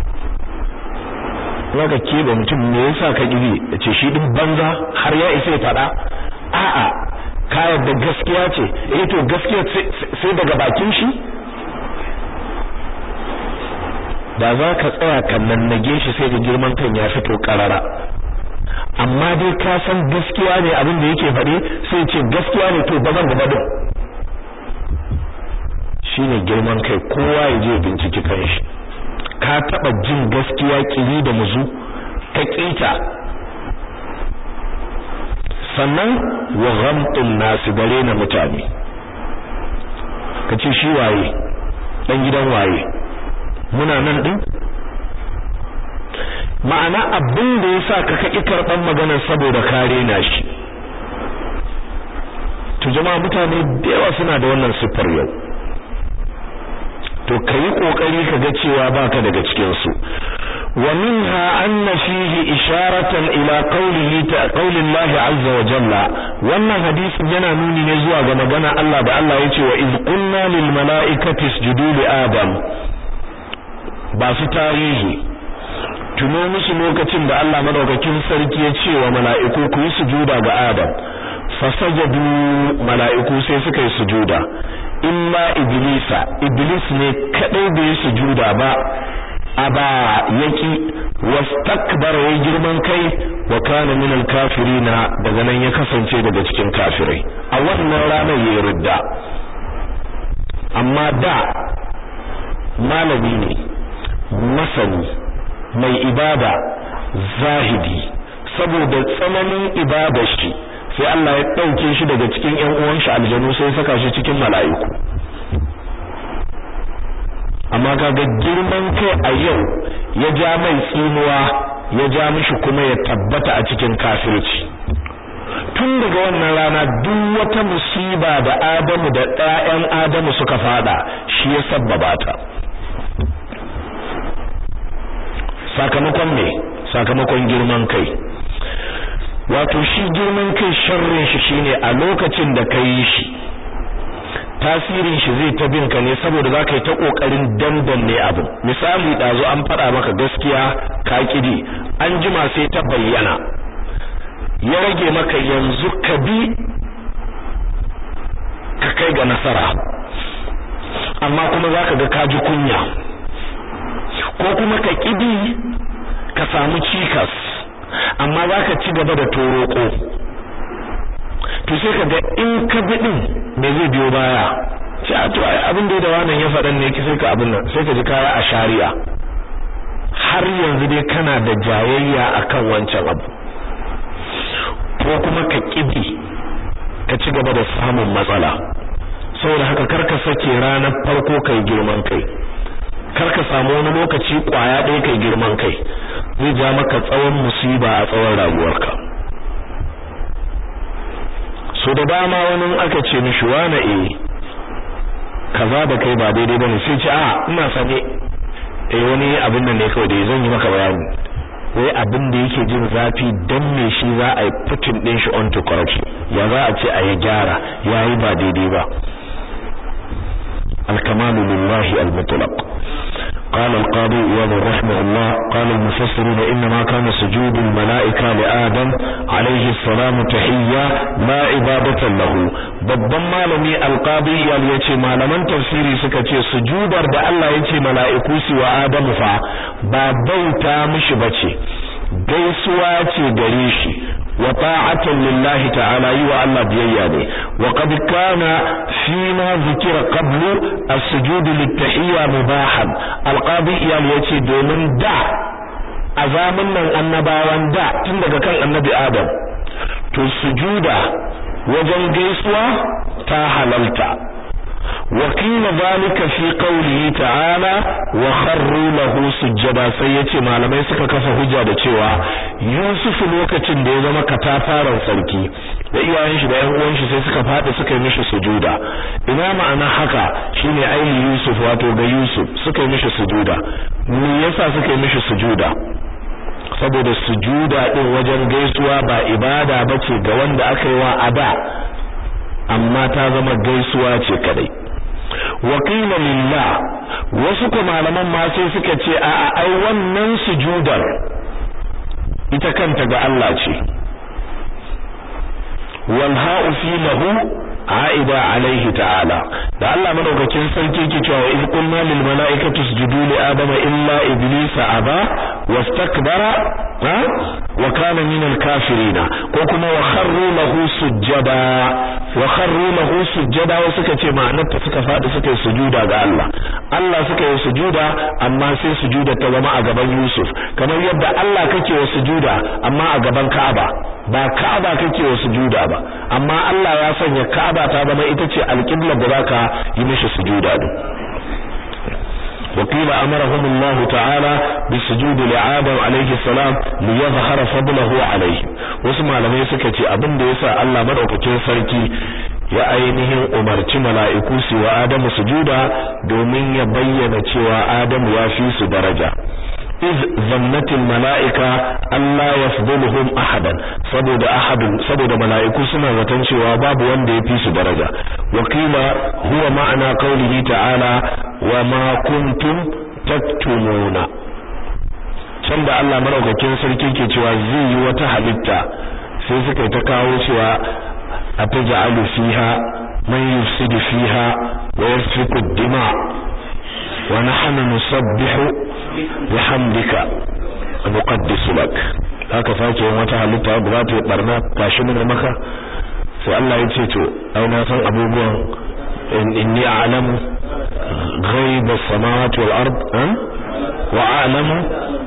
zaka kebe mutum me yasa ka kibi yace shi din banza har ya isa ya fada a'a ka yarda gaskiya ce eh to gaskiya sai daga bakin shi da za ka tsaya kan nage shi sai da girman kan ya fito karara amma dai ka san gaskiya ne abin da yake faɗi sai ce gaskiya ne to bazan gaba din shine girman kai kowa ya je binciki kanshi ka taba jin gaskiya kiri da muzu ka kita sannan wa ghamtun nasu gare na mutane kace shi waye dan gidan waye muna nan din ma'ana abin da yasa ka kaki karban maganar saboda kare na shi to jama'a mutane da yawa suna da wannan siffar yau to kai kokari ka ga cewa baka daga cikin su wa minha anna fihi isharatan ila qawlihi ta qawlillahi azza wa jalla wannan hadisin yana nuni ne zuwa ga magana Allah da Allah yace wa iz qulna lil malaikati isjudu li adam ba su tarihi tuno musu lokacin da Allah madaukakin sarki ya ce wa mala'iku ku yi sujuda ga Adam fasajadu mala'iku sai suka yi sujuda illa iblisa iblis ne kadai bai sujuda ba aba yaki wastakbara ya girman kai wa kana min alkafirina daga nan ya kasance daga cikin kafirai a wannan ranar yayi ridda amma da malami ne masani mai ibada zahidi saboda tsananin ibadar shi sai Allah ya dauke shi daga cikin ƴan uwan shi aljanu sai saka shi cikin mala'iku amma kaga girman kai a yau ya ja mai tsinuwa ya ja mishi kuma ya tabbata a cikin kafirci tun daga wannan rana duk wata musiba da Adamu da ɗayan Adamu suka fada shi ya sabbaba ta sakamakon me sakamakon girman kai wato shi girman kai sharrin shi shine a lokacin da kai shi tasirin shi zai ta binka ne saboda zaka yi ta kokarin dandanne abu misali dazu an fada maka gaskiya ka kidi an jima sai ta bayyana ya rage maka yanzu ka bi ka kai ga nasara amma kuma zaka ga ka ji kunya ko kuma ka kidi ka samu cikas amma zaka ci gaba da toroko to sai kaga in ka bi din me zai biyo baya sai to ai abin da wannan ya faɗan ne sai ka abin nan sai ka ji kaya a shari'a har yanzu dai kana da jayayya akan wancan abu ko kuma ka kibi ka ci gaba da samun matsala saboda haka karka sake ranar farko kai girman kai karka samu wani lokaci kwaya ɗaya kai girman kai zai ja maka tsawon musiba a tsawon rayuwarka so da dama wani aka ce mishi wane eh kaza da kai ba daidai bane sai ce a ina sane eh wani abin nan ne kawai da zan yi maka bayani wai abin da yake jin zafi dan me shi za a yi putin din shi onto corruption ya za a ce a yi gyara yayi ba daidai ba al-kamalu lillahi al-mutlaq قال القاضي إياد رحمه الله قال المفسرون إنما كان سجود الملائكة لآدم عليه السلام تحية لا عبادة له babban malami alqadi ya yace malaman tafsiri suka ce sujudar da Allah yace mala'iku su wa Adamu fa ba bauta mishi bace gaisuwa ce gare shi wa ta'atan lillahi ta'ala yi wa Allah biyayya ne wa qad kana fi ma zikira qablu as-sujud lit-tahiyya mubahan alqadi iyal yace domin da a zamanin nan annabawan da tun daga kan annabi Adam to sujuda wajen gaisuwa ta halalta وقيل ذلك في قوله تعالى وخروا له سجدا sai yace malamai suka kafa hujja da cewa Yusuf lokacin da ya zama katafaren sarki da iyayen shi da ƴan uwan shi sai suka fadi suka yi mishi sujuda ina ma'ana haka shine aini Yusuf wato ga Yusuf suka yi mishi sujuda me yasa suka yi mishi sujuda saboda sujuda din wajen gaisuwa ba ibada bace ga wanda aka yi wa ada amma ta zama gaisuwa ce kadai wakila lillah wasu kuma malaman ma sai suka ce a a ai wannan sujudar ita kanta ga Allah ce wal ha'u fi lahu aida alaihi ta'ala da Allah madaukakin sarki yake cewa iz qulna lil mala'ikati isjudu li adama illa iblisa aba wastakbara ha wa kana min al kafirina ko kuma wa kharru lahu sujada wa kharru lahu sujada wa suka ce ma'anar ta suka fadi suka yi sujuda ga Allah Allah suka yi sujuda amma sai sujuda ta zama a gaban Yusuf kamar yadda Allah kake wa sujuda amma a gaban Ka'aba ba Ka'aba kake wa sujuda ba amma Allah ya sanya Ka'aba ta zama ita ce alƙiblar da zaka yi mishi sujuda din وقيل أمرهم الله تعالى بالسجود لآدم عليه السلام ليظهر فضله عليه وسمع لما يسكتي أبن ديسا الله مدعوكتين سركي ya ainihin umarci mala'iku su wa Adamu sujuda domin ya bayyana cewa Adamu ya fi su daraja iz zannatil mala'ika Allah yafduluhum ahadan saboda ahadun saboda mala'iku suna zaton cewa babu wanda ya fi su daraja wakila huwa ma'ana qaulihi ta'ala wa ma kuntum taktumuna can da Allah maraukakin sarki ke cewa zai yi wata halitta sai suka ta kawo cewa ataj'alu fiha man yufsidu fiha wa yasfiku ad-dima wa nahnu nusabbihu bihamdika nuqaddisu lak haka sake yin wata halitta da za ta yi barna gashi mun maka sai Allah ya ce to ai na san abubuwan inni a'lamu ghaib as-samawati wal ard wa a'lamu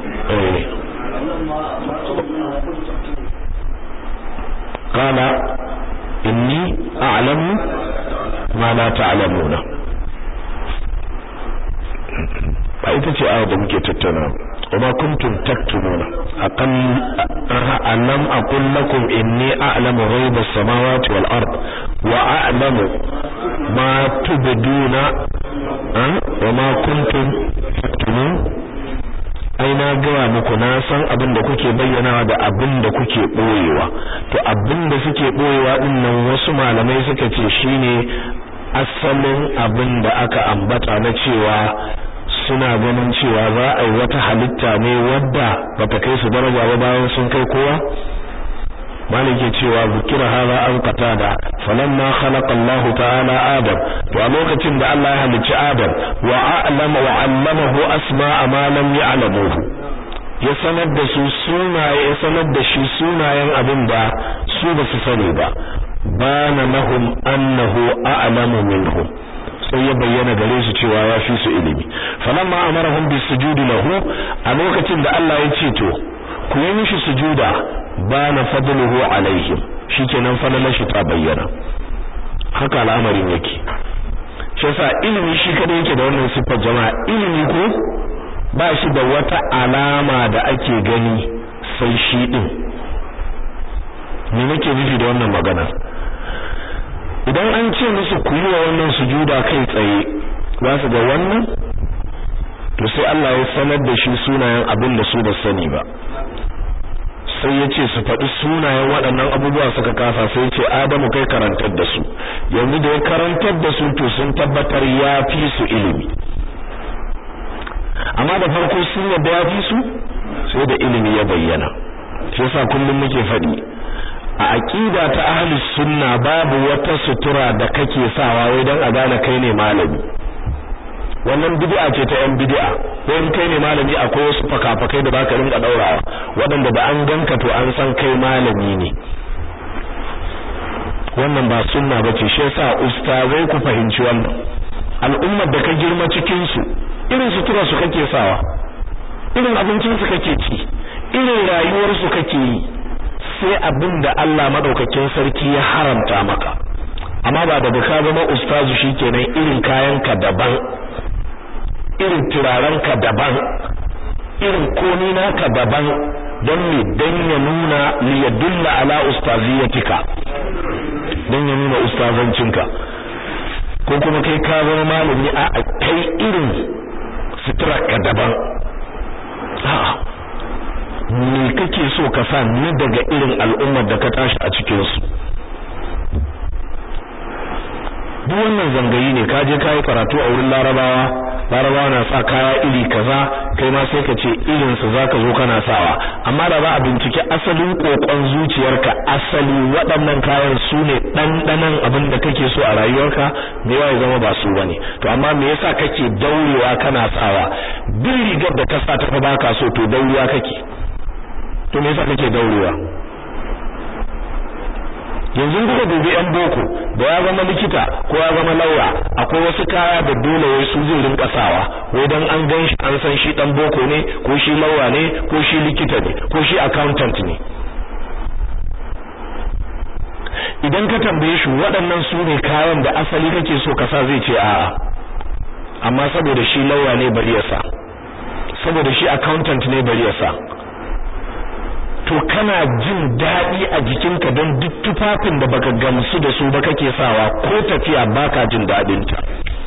qala inni a'lamu ma la ta'lamuna ba ita ce ayar da muke tattauna وما كنتم تكتمون أقل ألم أقل لكم إني أعلم غيب السماوات والأرض وأعلم ما تبدون وما كنتم تكتمون ai na gaya muku na san abin da kuke bayyanawa da abin da kuke boyewa to abin da suke boyewa din nan wasu malamai suka ce shine asalin abin da aka ambata na cewa suna ganin cewa za a yi wata halitta ne wadda bata kai su daraja ba bayan sun kai kowa malike cewa zikira hada an qatada falamma khalaqa Allah ta'ala Adam to a lokacin da Allah ya halicci Adam wa a'lama wa 'allamahu asma'a ma lam ya'lamuhu ya sanar da su sunaye ya sanar da shi sunayen abin da su ba su sani ba bana lahum annahu a'lamu minhum sai ya bayyana gare su cewa ya fi su ilimi falamma amarahum bisujudi lahu a lokacin da Allah ya ce to ku yi mishi sujuda bana fadluhu alaihim shikenan falalar shi ta bayyana haka al'amarin yake shi yasa ilimi shi kada yake da wannan siffar jama'a ilimi ko ba shi da wata alama da ake gani sai shi din me nake nufi da wannan magana idan an ce musu ku yi wa wannan sujuda kai tsaye za su ga wannan to sai Allah ya sanar da shi sunayen abin da su ba sani ba sai ya ce su faɗi sunayen waɗannan abubuwa suka kasa sai ya ce Adamu kai karantar da su yanzu da ya karantar da su to sun tabbatar ya fi su ilimi amma da farko sun yadda ya fi su sai da ilimi ya bayyana shi yasa kullum muke faɗi a aqida ta ahlus sunna babu wata sutura da kake sawa wai dan a gane kai ne malami wannan bid'a ce ta yan bid'a wai kai ne malami akwai wasu fakafakai da baka rinka daurawa waɗanda da an ganka to an san kai malami ne wannan ba sunna bace shi yasa ustazai ku fahimci wannan al'ummar da ka girma cikin su irin sutura su kake sawa irin abincin su kake ci irin rayuwar su kake yi sai abin da Allah madaukakin sarki ya haramta maka amma ba da ka zama ustazu shikenan irin kayanka daban irin turarenka daban irin komi naka daban don me dan ya nuna li yadulla ala ustaziyatika dan ya nuna ustazancinka ko kuma kai ka zama malami a kai irin suturarka daban a'a me kake so ka sa ni daga irin al'ummar da ka tashi a cikin su duk wannan zangayi ne ka je ka yi karatu a wurin larabawa larabawa na sa kaya iri kaza kai ma sai ka ce irin su zaka zo kana sawa amma da za a bincike asalin kokon zuciyarka asali waɗannan kayan su ne ɗanɗanan abin da kake so a rayuwarka me ya zama ba su bane to amma me yasa kake daurewa kana sawa duk rigar da ka sa ta fa baka so to daurewa kake to me yasa kake daurewa yanzu kuka dubi yan boko da ya zama likita ko ya zama lauya akwai wasu kaya da dole wai su zai rinka sawa wai dan an gan shi an san shi dan boko ne ko shi lauya ne ko shi likita ne ko shi accountant ne idan ka tambaye shi waɗannan su ne kayan da asali kake so ka sa zai ce a'a amma saboda shi lauya ne bari ya sa saboda shi accountant ne bari ya sa to kana jin daɗi a jikinka don duk tufafin da baka gamsu da su ba kake sawa ko tafiya baka jin daɗin ta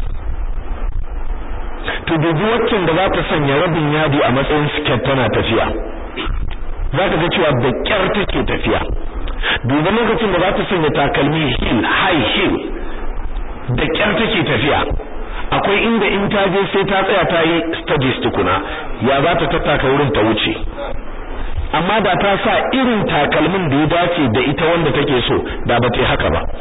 to dubi waccan da za ta sanya rabin yadi a matsayin skirt tana tafiya za ka ga cewa da kyar take tafiya dubi lokacin da za ta sanya takalmi heel high heel da kyar take tafiya akwai inda in ta je sai ta tsaya ta yi studies tukuna ya za ta tattaka wurin ta wuce amma da ta sa irin takalmin da ya dace da ita wanda take so da ba ta haka ba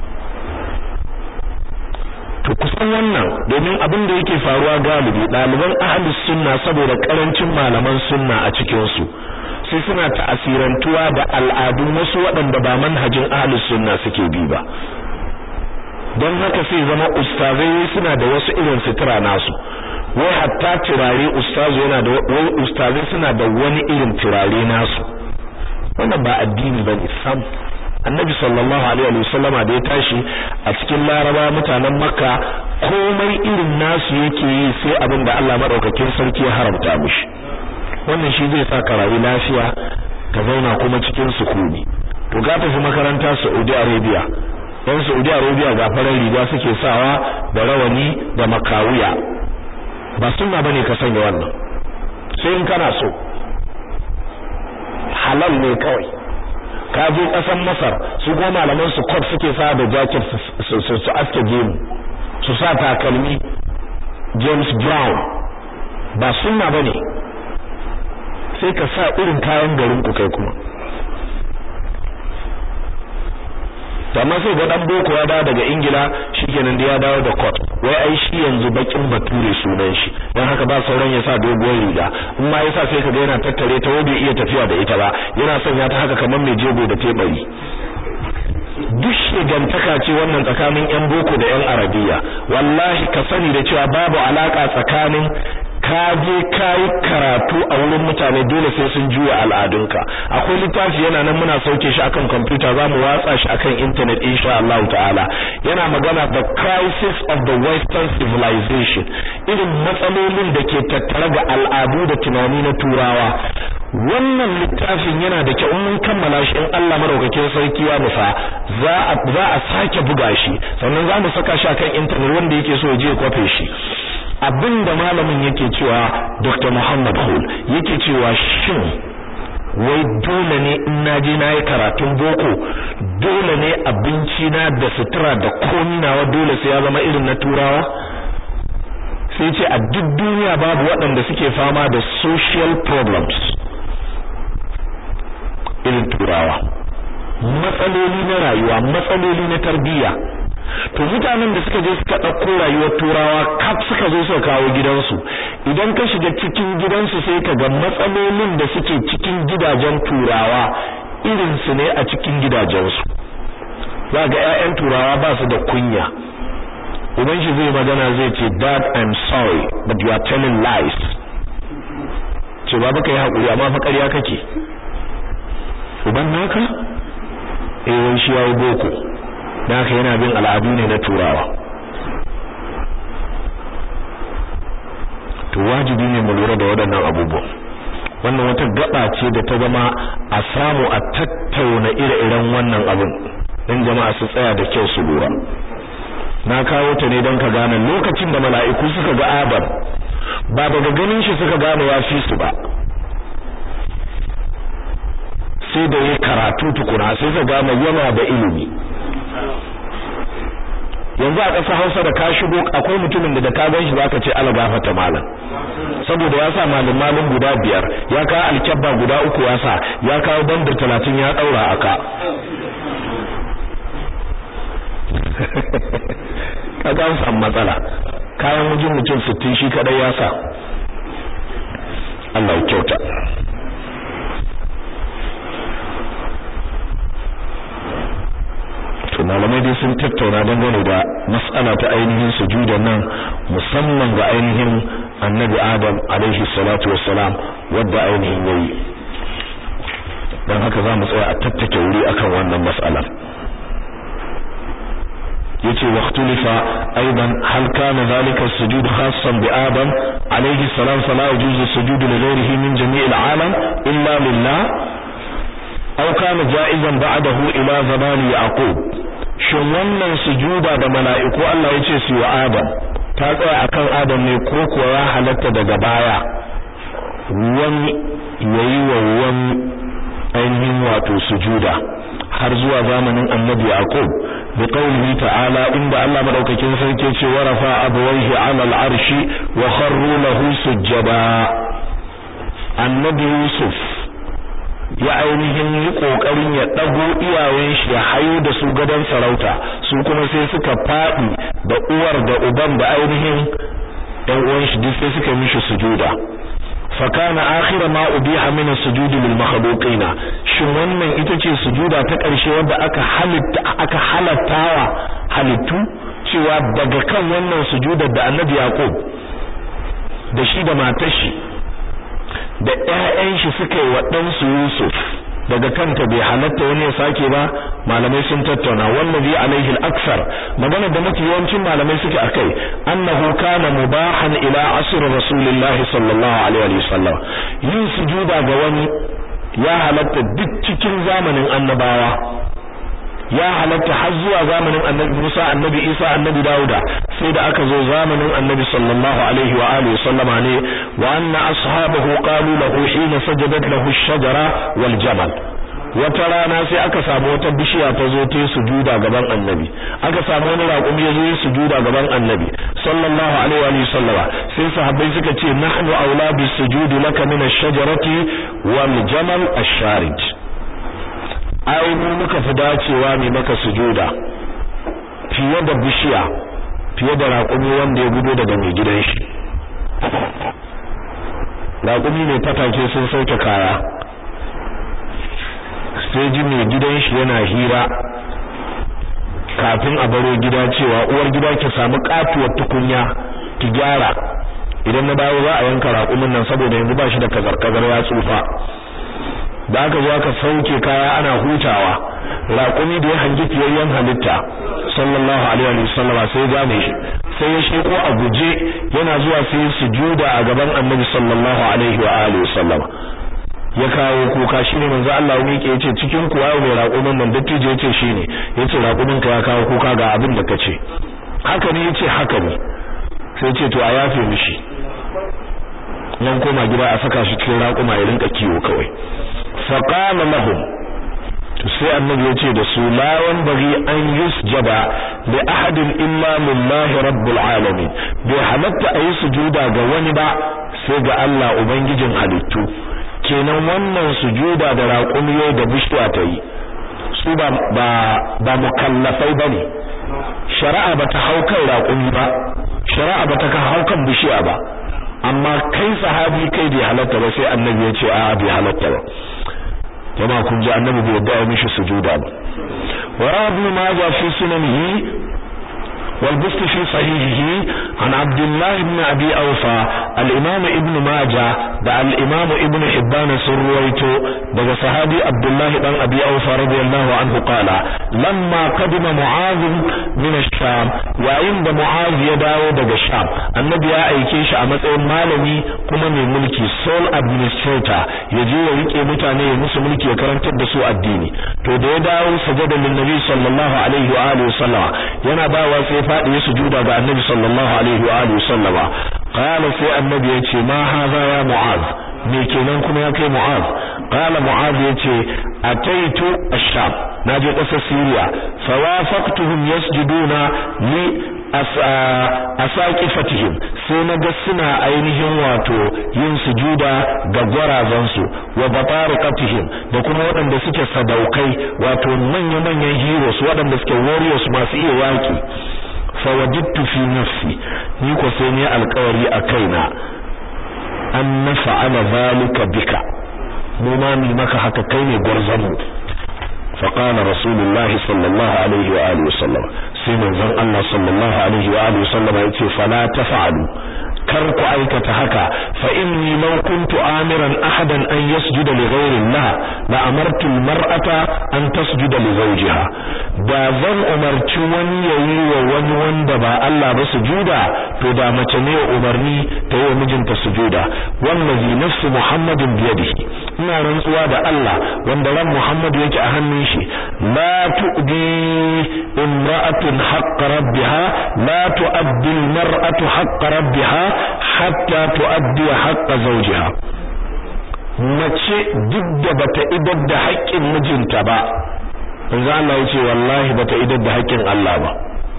to kusan wannan domin abin da yake faruwa galibi ɗaliban ahlus sunna saboda karancin malaman sunna a cikin su sai suna ta'asirantuwa da al'adun wasu waɗanda ba manhajin ahlus sunna suke bi ba don haka sai zama ustazai suna da wasu irin sutura nasu wai hatta turare ustazu yana da wai ustazai suna da wani irin turare nasu wannan ba addini bane sam annabi sallallahu alaihi wa sallama da ya tashi a cikin laraba mutanen makka komai irin nasu yake yi sai abin da Allah madaukakin sarki ya haramta mishi wannan shi zai sa ka rayu lafiya ka zauna kuma cikin sukuni to ga tafi makaranta Saudi Arabia yan Saudi Arabia ga farar riga suke sawa da rawani da makawiya ba sunna bane ka sanya wannan sai in kana so halal ne kawai ka je kasan Masar su kuma malaman su coat suke sa da jacket su su aske gemu su sa takalmi James Brown ba sunna bane sai ka sa irin kayan garin ku kai kuma amma sai ga dan boko ya dawo daga ingila shikenan da ya dawo da coat wai ai shi yanzu bakin bature sunan shi dan haka ba sauran ya sa doguwar riga in ma yasa sai kaga yana tattare ta bai iya tafiya da ita ba yana son ya ta haka kamar mai jego da tebari duk shigantaka ce wannan tsakanin yan boko da yan arabiya wallahi ka sani da cewa babu alaka tsakanin ka je kai karatu a wurin mutane dole sai sun juya al'adunka akwai littafi yana nan muna sauke shi akan computer zamu watsa shi akan internet insha Allah ta'ala yana magana the crisis of the western civilization irin matsalolin da ke tattare ga al'adu da tunani na turawa wannan littafin yana da kyau mun kammala shi in Allah madaukakin sarki ya nufa za a za a sake buga shi sannan za mu saka shi akan internet wanda yake so ya je kwafe shi abinda malamin yake cewa Dr. Muhammad Hul yake cewa shin wai dole ne in naje nayi karatun boko dole ne abinci na da sutura da komi nawa dole sai ya zama irin na turawa sai ce a duk duniya babu waɗanda suke fama da social problems irin turawa matsaloli na rayuwa matsaloli na tarbiyya to mutanen da suka je suka ɗauko rayuwar turawa kaf suka zo suka kawo gidansu idan ka shiga cikin gidansu sai ka ga matsalolin da suke cikin gidajen turawa irin su ne a cikin gidajensu za ga 'ya'yan turawa ba su da kunya uban shi zai magana zai ce dad i'm sorry but you are telling lies ce baba kai hakuri amma fa ƙarya kake uban naka eh wai shi yayi boko dan haka yana bin al'adu ne na turawa to wajibi ne mu lura da waɗannan abubuwan wannan wata gaba ce da ta zama a samu a tattauna ire-iren wannan abin dan jama'a su tsaya da kyau su lura na kawo ta ne don ka gane lokacin da mala'iku suka ga Adam ba daga ganin shi suka gane ya fi su ba sai da ya karatu tukuna sai suka gane yana da ilimi yanzu a ƙasar Hausa da ka shigo akwai mutumin da da ka gan shi zaka ce ala gafata malam saboda ya sa malum malum guda biyar ya kawo alkyabba guda uku ya sa ya kawo bandar talatin ya daura aka kaga an samu matsala kayan wajen mutum sittin shi kadai ya sa Allah ya kyauta to malamai dai sun tattauna dangane da mas'ala ta ainihin sujudan nan musamman ga ainihin annabi adam alaihi salatu wassalam wadda ainihin yayi dan haka za mu tsaya a tattake wuri akan wannan mas'alar yace waqtulifa aidan hal kana zalika as-sujud khassan bi adam alayhi salam fala yajuzu as-sujud li ghayrihi min jami' al-alam illa lillah aw kana ja'izan ba'dahu ila zaman yaqub shin wannan sujuda da mala'iku Allah yace su wa adam ta tsaya akan adam ne ko kuwa ya halatta daga baya wani yayi wa wani ainihin wato sujuda har zuwa zamanin annabi yaqub بقوله تعالى إن الله مدوككين سيكي ورفع أبويه على العرش وخروا له سجدا النبي يوسف ya ainihin yi kokarin ya dago iyayen shi ya hayo da su gadan sarauta su kuma sai suka fadi da uwar da uban da ainihin ɗan uwan shi duk sai suka mishi sujuda fakana akhira ma ubiha min as-sujud lil makhluqin shin wannan ita ce sujuda ta ƙarshe wanda aka halitta aka halattawa halittu cewa daga kan wannan sujudar da Annabi Yaqub da shi da matar shi da ƴaƴan shi suka yi wa dan su Yusuf daga kanta bai halatta wani ya sake ba malamai sun tattauna wallazi alaihi al-aksar magana da mafi yawancin malamai suke akai annahu kana mubahan ila asr rasulillahi sallallahu alaihi wasallam yin sujuda ga wani ya halatta duk cikin zamanin annabawa ya halatta har zuwa zamanin annabi Musa annabi Isa annabi Dauda sai da aka zo zamanin annabi sallallahu alaihi wa alihi wasallama ne wa anna ashabahu qalu lahu hina sajadat lahu ash-shajara wal jamal wata rana sai aka samu wata bishiya ta zo ta sujuda gaban annabi aka samu wani raƙumi ya zo ya sujuda gaban annabi sallallahu alaihi wa sallama sai sahabbai suka ce nahnu aula bis sujudi laka min ash-shajarati wal jamal ash-sharij ai mu muka fi dacewa ne maka sujuda fiye da bishiya fiye da raƙumi wanda ya gudo daga mai gidan shi raƙumi mai fatake sun sauke kaya sai ji mai gidan shi yana hira kafin a baro gida cewa uwar gida ki samu katuwar tukunya ki gyara idan na dawo za a yanka raƙumin nan saboda yanzu ba shi da kazar-kazar ya tsufa da aka zo aka sauke kaya ana hutawa raƙumi da ya hangi fiyayyen halitta sallallahu alaihi wa sallama sai ya gane shi sai ya sheko a guje yana zuwa sai ya sujuda a gaban annabi sallallahu alaihi wa alihi wa sallama ya kawo kuka shine manzo Allah ne yake yace cikin ku wayo mai raƙumin nan dattijo yace shine yace raƙumin ka ya kawo kuka ga abin da kace haka ne yace haka ne sai yace to a yafe mishi nan koma gida a saka shi cikin raƙuma ya rinka kiwo kawai faqala lahum sai annabi ya ce da su la bari an yusjada li ahadin illa lillahi rabbil alamin bai halatta a yi sujuda ga wani ba sai ga Allah ubangijin halittu kenan wannan sujuda da raƙumiyo da bishiya ta yi su ba ba ba mukallafai bane shari'a bata hau kan raƙumi ba shari'a bata ka hau kan bishiya ba amma kai sahabi kai bai halatta ba sai annabi ya ce a bai halatta ba jama'a kun ji annabi bai yadda ya mishi sujuda ba wa ibn majah fi sunanihi wal bust fi sahihihi an abdullah ibn abi awfa al imam ibn majah da al imam ibn hibban sun ruwaito daga sahabi abdullah dan abi awfa radiyallahu anhu qala lamma qadima mu'adh min ash-sham yayin da mu'adh ya dawo daga sham annabi ya aike shi a matsayin malami kuma mai mulki sole administrator ya je ya rike mutane ya musu mulki ya karantar da su addini to da ya dawo sajada lin nabi sallallahu alaihi wa alihi sallama yana bawa sai fadi ya sujuda ga annabi sallallahu alaihi wa alihi sallama qala sai annabi ya ce ma hadha ya mu'adh me kenan kuma ya kai mu'az qala mu'az yace ataitu ash-sham naje kasar syria fawafaqtuhum yasjuduna li asaqifatihim sai naga suna ainihin wato yin sujuda ga gwarazan su wa batariqatihim da kuma waɗanda suke sadaukai wato manya manyan heroes waɗanda suke warriors masu iya yaki fawajidtu fi nafsi ni ko sai ni alƙawari a kaina an nafa'ala zalika bika mu ma mi maka haka kai ne gwarzamu fa qala rasulullahi sallallahu alaihi wa alihi wasallam sai manzon Allah sallallahu alaihi wa alihi wasallam yace fala tafa'alu kar ku aikata haka fa inni law kuntu amiran ahadan an yasjuda li ghayri Allah la amartu almar'ata an tasjuda li zawjiha da zan umarci wani yayi wa wani wanda ba Allah ba sujuda to da mace ne umarni ta yi mijinta sujuda wallazi nafsu muhammadin biyadihi ina rantsuwa da Allah wanda ran Muhammad yake a hannun shi la tu'di imra'atun haqq rabbiha la tu'addi almar'atu haqq rabbiha hatta tu'addi haqq zawjiha mace duk da bata idar da haƙƙin mijinta ba manzo Allah yace wallahi bata idar da haƙƙin Allah ba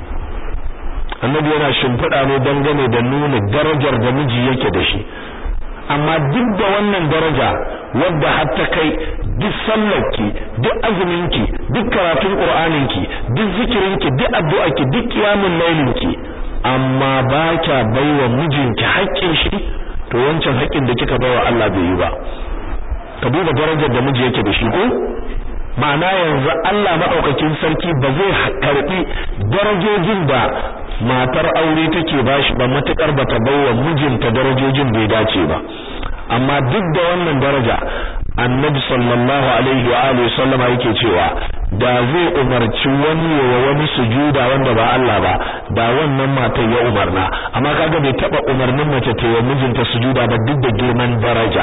annabi yana shimfiɗa ne dangane da nuna darajar da miji yake da shi amma duk da wannan daraja wadda har ta kai duk sallarki duk azuminki duk karatun qur'aninki duk zikirinki duk addu'arki duk qiyamul lailinki amma ba kya baiwa mijinki haƙƙin shi to wancan haƙƙin da kika baiwa Allah bai yi ba ka duba darajar da miji yake da shi ko ma'ana yanzu Allah madaukakin sarki ba zai karbi darajojin da matar aure take bashi ba matukar bata baiwa mijinta darajojin bai dace ba amma duk da wannan daraja annabi sallallahu alaihi wa alihi sallama yake cewa da zai umarci wani wa wani sujuda wanda ba Allah ba da wannan matar ya umarna amma kaga bai taba umarnin mace ta yi mijinta sujuda ba duk da girman daraja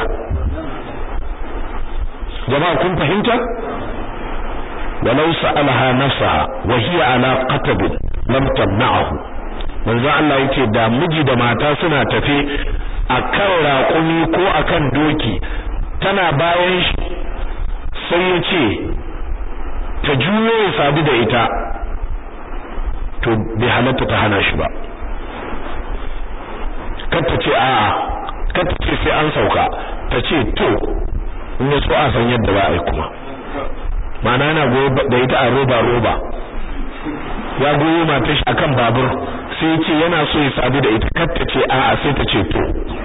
jama'a kun fahimta walau sa'alaha nafsaha wa hiya ala qatab lam tamna'ahu manzo Allah yake da miji da mata suna tafe akan raƙumi ko akan doki tana bayan shi sai ya ce ta juyo ya sadu da ita to bai halatta ta hana shi ba kar ce a'a kar ce sai an sauka ta ce to in ya so a san yadda za a yi kuma ma'ana yana goyo da ita a roba roba ya goyo matar shi akan babur sai ya ce yana so ya sadu da ita kar ta ce a'a sai ta ce to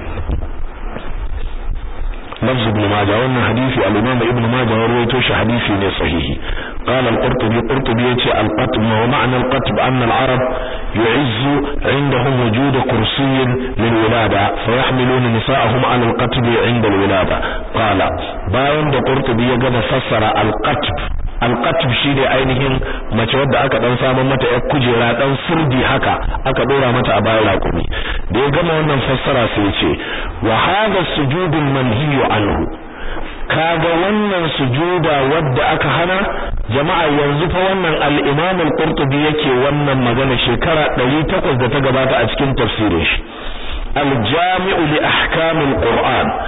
لفظ ابن ماجه wannan hadisi al-Imam Ibn Majah rawaito shi hadisi ne sahihi قال القرطبي قرطبي يتي القطب ومعنى القطب أن العرب يعز عندهم وجود كرسي للولادة فيحملون نساءهم على القطب عند الولادة قال باين da قرطبي ya gama fassara al-qatb al-qatb shine ainihin mace wadda aka dan samu mata yar kujera dan sirdi haka aka dora mata a bayan rakumi da ya gama wannan fassara sai ya ce wa hadha sujudul manhiyu anhu kaga wannan sujuda wadda aka hana jama'a yanzu fa wannan al-Imam al-Qurtubi yake wannan magana shekara 800 da ta gabata a cikin tafsirin shi al-Jami'u li ahkam al-Qur'an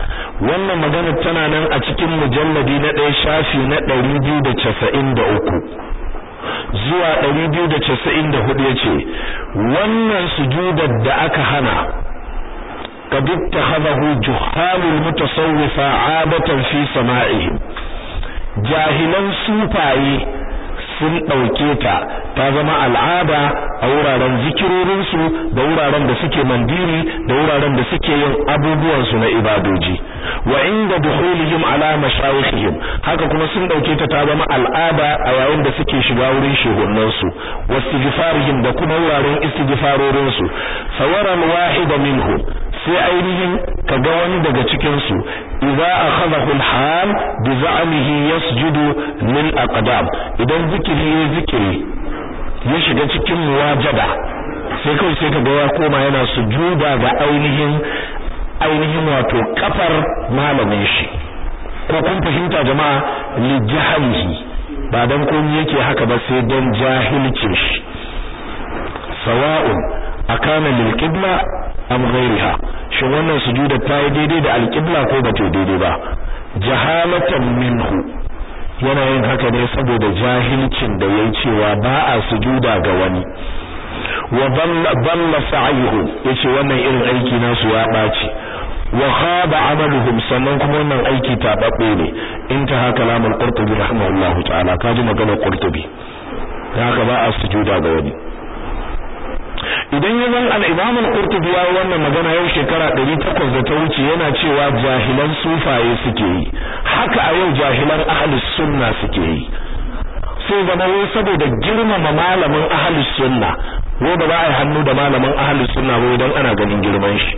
wannan magana tana nan a cikin mujalladi na ɗaya shafi na ɗari biyu da casa'in da uku zuwa ɗari biyu da casa'in da hudu ya ce wannan sujudar da aka hana قد اتخذه جهال المتصوفة عادة في سمائهم jahilan sufaye sun ɗauke ta ta zama al'ada a wuraren zikirorinsu da wuraren da suke mandiri da wuraren da suke yin abubuwansu na ibadoji wa inda dukhulihim ala mashayikhihim haka kuma sun ɗauke ta ta zama al'ada a yayin da suke shiga wurin shehunansu wastighfarihim da kuma wuraren istighfarorinsu sawara al-wahida minhu sai ainihin kaga wani daga cikin su idza akhadahu al-hal bi za'mihi yasjudu lil aqdam idan zikiri ya zikiri ya shiga cikin muwajada sai kai sai kaga ya koma yana sujuda ga ainihin ainihin wato kafar malamin shi ko kun fahimta jama'a li jahalihi ba dan komai yake haka ba sai dan jahilcin shi sawa'un akana lil qibla am ghairiha shin wannan sujuda ta yi daidai da alqibla ko ba ta daidai ba jahalatan minhu yana yin haka ne saboda jahilcin da yayi cewa ba a sujuda ga wani wa dalla sa'yuhu yace wannan irin aiki nasu ya baci wa khaba amaluhum sannan kuma wannan aiki tababbe ne intaha kalamul qurtubi rahimahullahu ta'ala kaji maganar qurtubi haka ba a sujuda ga wani idan ya zan al-Imam al-Qurtubi ya wannan magana yau shekara 800 da ta wuce yana cewa jahilan sufaye suke yi haka a yau jahilan ahlus sunna suke yi sai zama wai saboda girmama malamin ahlus sunna wai ba za a yi hannu da malamin ahlus sunna ba dan ana ganin girman shi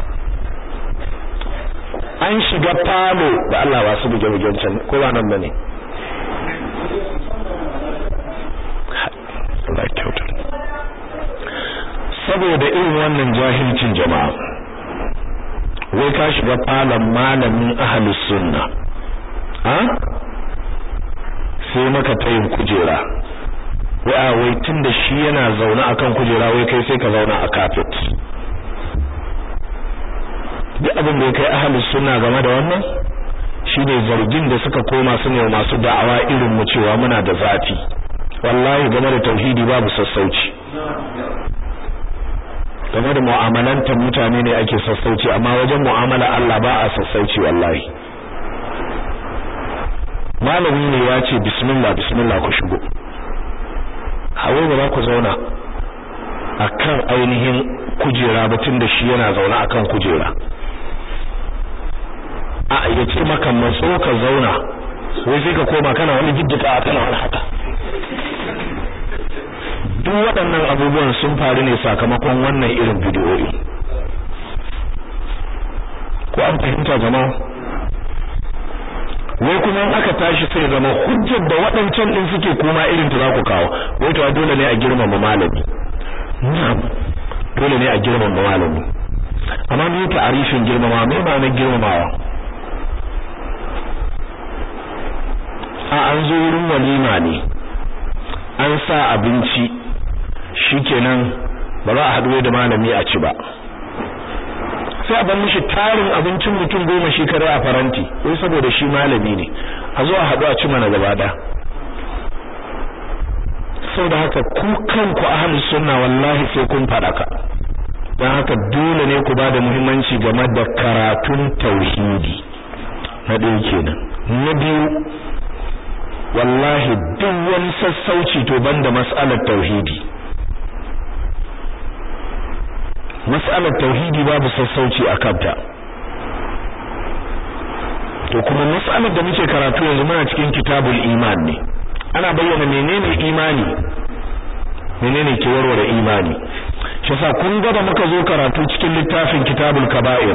an shiga falo da Allah ba su buge bugen can ko ba nan bane Allah ya kyauta saboda irin wannan jahilcin jama'a wai ka shiga falon malamin ahlus sunna ha sai maka tayin kujera wai a wai tunda shi yana zaune akan kujera wai kai sai ka zauna a carpet duk abin da ya kai ahlus sunna game da wannan shine zargin da suka koma su ne masu da'awa irin mu cewa muna da zafi wallahi game da tauhidi babu sassauci game da mu'amalantar mutane ne ake sassauci amma wajen mu'amala Allah ba a sassauci wallahi malami ne ya ce bismillah bismillah ku shigo hawo ba za ku zauna akan ainihin kujera batun da shi yana zaune akan kujera a ya ce maka matso ka zauna wai sai ka koma kana wani jiddika kana wani haka duk waɗannan abubuwan sun faru ne sakamakon wannan irin bidiyoyi ko an fahimta jama'a wai kuma in aka tashi sai zama hujjar da waɗancan din suke kuma irin ta za ku kawo wai to dole ne a girmama malami na'am dole ne a girmama malami amma me ta'arifin girmama me ma'anar girmamawa a an zo wurin walima ne an sa abinci shikenan ba za a haɗu da malami a ci ba sai a bar mishi tarin abincin mutum goma shi kare a faranti wai saboda shi malami ne a zo a haɗu a ci mana gaba ɗaya saboda haka ku kanku ahlus sunna wallahi sai kun faɗaka don haka dole ne ku bada muhimmanci game da karatun tauhidi na ɗaya kenan na biyu wallahi duk wani sassauci to banda mas'alar tauhidi mas'alar tauhidi babu sassauci a kanta to kuma mas'alar da muke karatu yanzu muna cikin kitabul iman ne ana bayyana menene imani menene ke warware imani shi yasa kun ga da muka zo karatu cikin littafin kitabul kaba'ir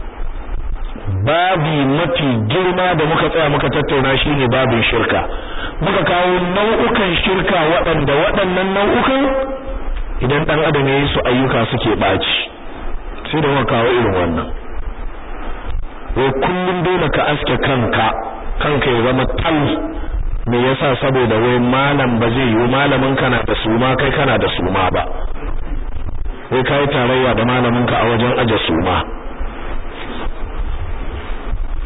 babi mafi girma da muka tsaya muka tattauna shine babin shirka muka kawo nau'ukan shirka waɗanda waɗannan nau'ukan idan dan adam ya yi su ayyuka suke baci sai da muka kawo irin wannan wai kullum dole ka aske kanka kanka ya zama tal me yasa saboda wai malam ba zai yi malamin kana da suma kai kana da suma ba wai kai tarayya da malamin ka a wajen aje suma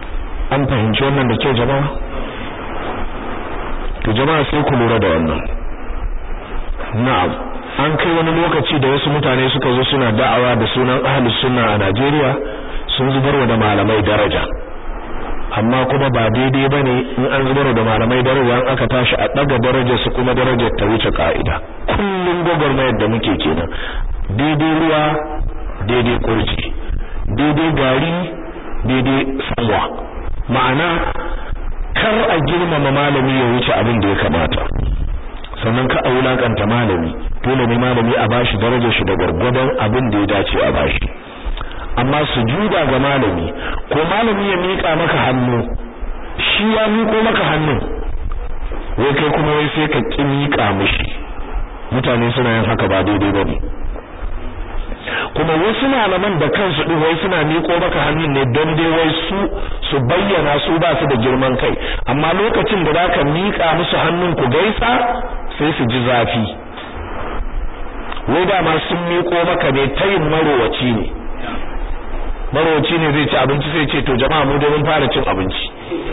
an fahimci wannan da kyau jama'a to jama'a sai ku lura da wannan na'am an kai wani lokaci da wasu mutane suka zo suna da'awa da sunan ahlus sunna a Najeriya sun zubarwa da malamai daraja amma kuma ba daidai bane in an zubarwa da malamai daraja an aka tashi a daga darajar su kuma darajar ta wuce ka'ida kullun gogormayar da muke kenan daidai ruwa daidai kurji daidai gari daidai sanwa ma'ana kar a girmama malami ya wuce abin da ya kamata sannan ka a wulakanta malami dole ne malami a bashi darajar shi da gwargwadon abin da ya dace a bashi amma sujuda ga malami ko malami ya mika maka hannu shi ya miko maka hannun wai kai kuma wai sai ka ki mika mishi mutane suna yin haka ba daidai bane kuma wasu malaman da kansu din wai suna miko maka hannun ne don dai wai su su bayyana su ba su da girman kai amma lokacin da zaka mika musu hannun ku gaisa sai su ji zafi wai dama sun miko maka ne tayin marowaci ne marowaci ne zai ci abinci sai ce to jama'a mu dai mun fara cin abinci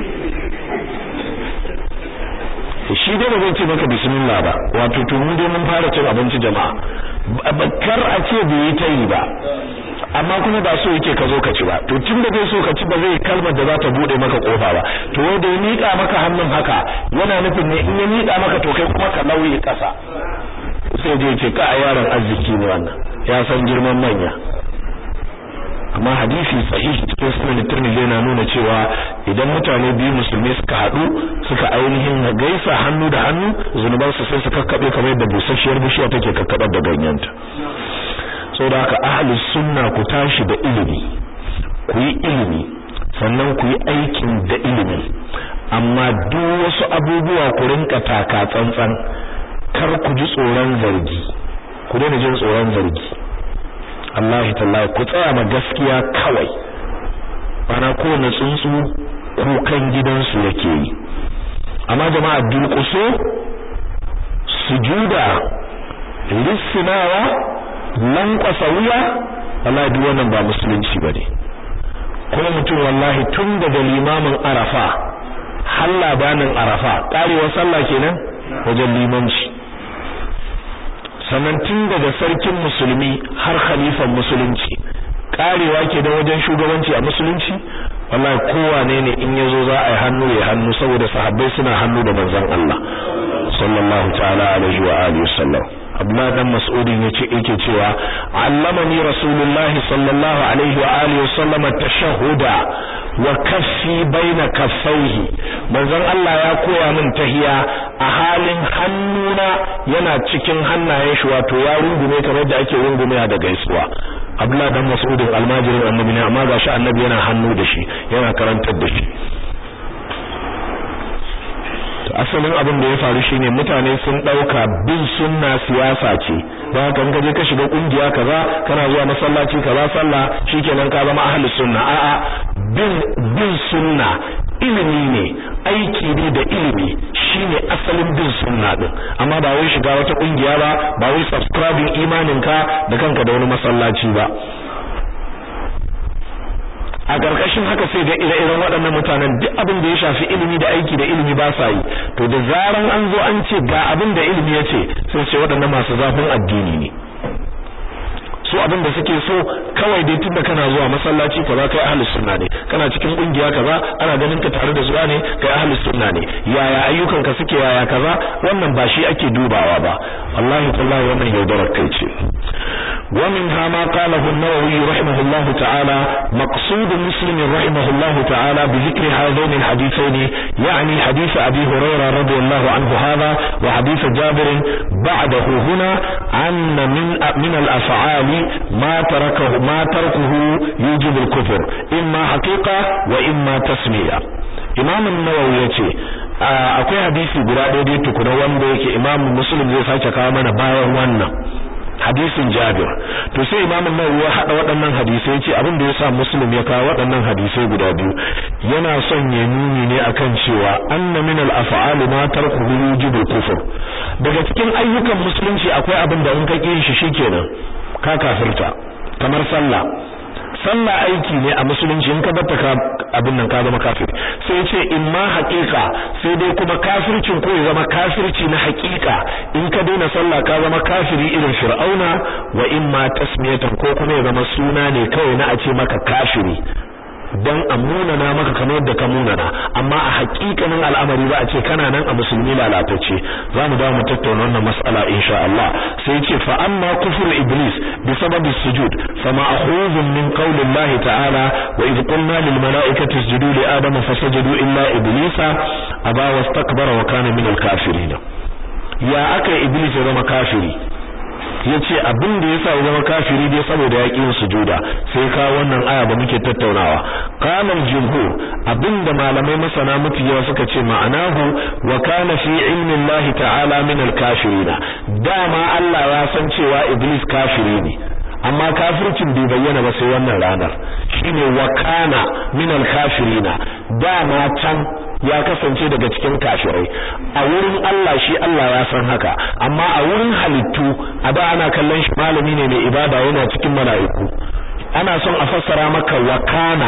shi dai ba zai ce maka bismillah ba wato to mu dai mun fara cin abinci jama'a kar a ce bai yi tayi ba amma kuma ba so yake ka zo ka ci ba to tun da bai so ka ci ba zai kalmar da za ta bude maka kofa ba to wai da ya mika maka hannun haka yana nufin ne in ya mika maka to kai kuma ka lauye kasa sai je ce ka a yaron arziki ne wannan ya san girman manya amma hadisi sahihi cikin sunan Tirmidhi yana nuna cewa idan mutane biyu musulmi suka hadu suka ainihin gaisa hannu da hannu zunuban su sai su kakkabe kamar yadda busasshiyar bishiya take kakkabar da ganyenta saboda haka ahli sunna ku tashi da ilimi ku yi ilimi sannan ku yi aikin da ilimi amma duk wasu abubuwa ku rinka taka tsantsan kar ku ji tsoron zargi ku daina jin tsoron zargi Allah tallahi ku tsaya ma gaskiya kawai bana kowane tsuntsu kukan gidansu yake yi amma jama'a durƙuso sujuda lissinawa lankwasa wuya wallahi duk wannan ba musulunci bane kuma mutum wallahi tun daga limamin arafa har labanin arafa karewar sallah kenan wajen limanci sannan tun daga sarkin musulmi har khalifan musulunci karewa ke da wajen shugabanci a musulunci wallahi kowane ne in yazo za a yi hannu ya hannu saboda sahabbai suna hannu da manzon Allah sallallahu ta'ala alaihi wa alihi wasallam Abdullah dan Mas'udin yace yake cewa allamani rasulullahi sallallahu alaihi wa alihi wasallam tashahhuda wa kaffi baina kaffaihi manzon Allah ya koya min tahiya a halin hannuna yana cikin hannayen shi wato ya rungume kamar da ake rungume da gaisuwa Abdullah dan Mas'udin almajirin annabi ne amma gashi annabi yana hannu da shi yana karantar da shi asalin abin da ya faru shine mutane sun dauka bin sunna siyasa ce don haka in ka je ka shiga kungiya kaza kana zuwa masallaci kaza sallah shikenan ka zama ahli sunna a'a bin bin sunna ilimi ne aiki ne da ilimi shine asalin bin sunna din amma ba wai shiga wata kungiya ba ba wai subscribing imaninka da kanka da wani masallaci ba a ƙarƙashin haka sai ga ire-iren waɗannan mutanen duk abin da ya shafi ilimi da aiki da ilimi ba sa yi to da zaran an zo an ce ga abin da ilimi ya ce sai ce waɗannan masu zafin addini ne su abin da suke so kawai dai tunda kana zuwa masallaci kaza kai ahlus sunna ne kana cikin kungiya kaza ana ganin ka tare da zuwa ne kai ahlus sunna ne yaya ayyukan ka suke yaya kaza wannan ba shi ake dubawa ba wallahi tallahi wannan yaudarar kai ce ومنها ما قاله النووي رحمه الله تعالى مقصود مسلم رحمه الله تعالى بذكر هذين الحديثين يعني حديث أبي هريرة رضي الله عنه هذا وحديث جابر بعده هنا أن من من الأفعال ما تركه ما تركه يوجب الكفر إما حقيقة وإما تسمية إمام النووي يتي akwai hadisi guda ɗaya dai tukuna wanda yake Imam Muslim zai sake kawo mana bayan wannan hadisin Jabir to sai Imam Nawawi ya hada waɗannan hadisai yace abin da yasa Muslim ya kawo waɗannan hadisai guda biyu yana son ya nuni ne akan cewa anna min al-af'al ma tarku wujubul kufr daga cikin ayyukan musulunci akwai abin da in ka kin shi shikenan ka kafirta kamar sallah sallah aiki ne a musulunci in ka batta ka abin nan ka zama kafiri sai ya ce in ma haƙiƙa sai dai kuma kafircin ko ya zama kafirci na haƙiƙa in ka daina sallah ka zama kafiri irin fir'auna wa in ma tasmiyatan ko kuma ya zama suna ne kawai na a ce maka kafiri dan a munana maka kamar yadda ka munana amma a hakikanin al'amari ba a ce kana nan a musulmi lalatacce za mu dawo mu tattauna wannan mas'ala insha Allah sai ce fa amma kufur iblis bi sababi sujud fa ma'khuzun min qawli Allah ta'ala wa idh qulna lil mala'ikati isjudu li adama fasajadu illa iblisa aba wastakbara wa kana min al kafirin ya aka iblis ya zama kafiri yace abin da yasa ya zama kafiri dai saboda ya yin sujuda sai ka wannan aya da muke tattaunawa qala jumhur abinda malamai masana mafi yawa suka ce ma'anahu wa kana fi ilmi Allah ta'ala min al-kafirin dama Allah ya san cewa iblis kafiri ne amma kafircin bai bayyana ba sai wannan ranar shine wa kana min al-kafirin dama can ya kasance daga cikin kafirai a wurin Allah shi Allah ya san haka amma a wurin halittu a da ana kallon shi malami ne mai ibada yana cikin mala'iku ana son a fassara maka wakana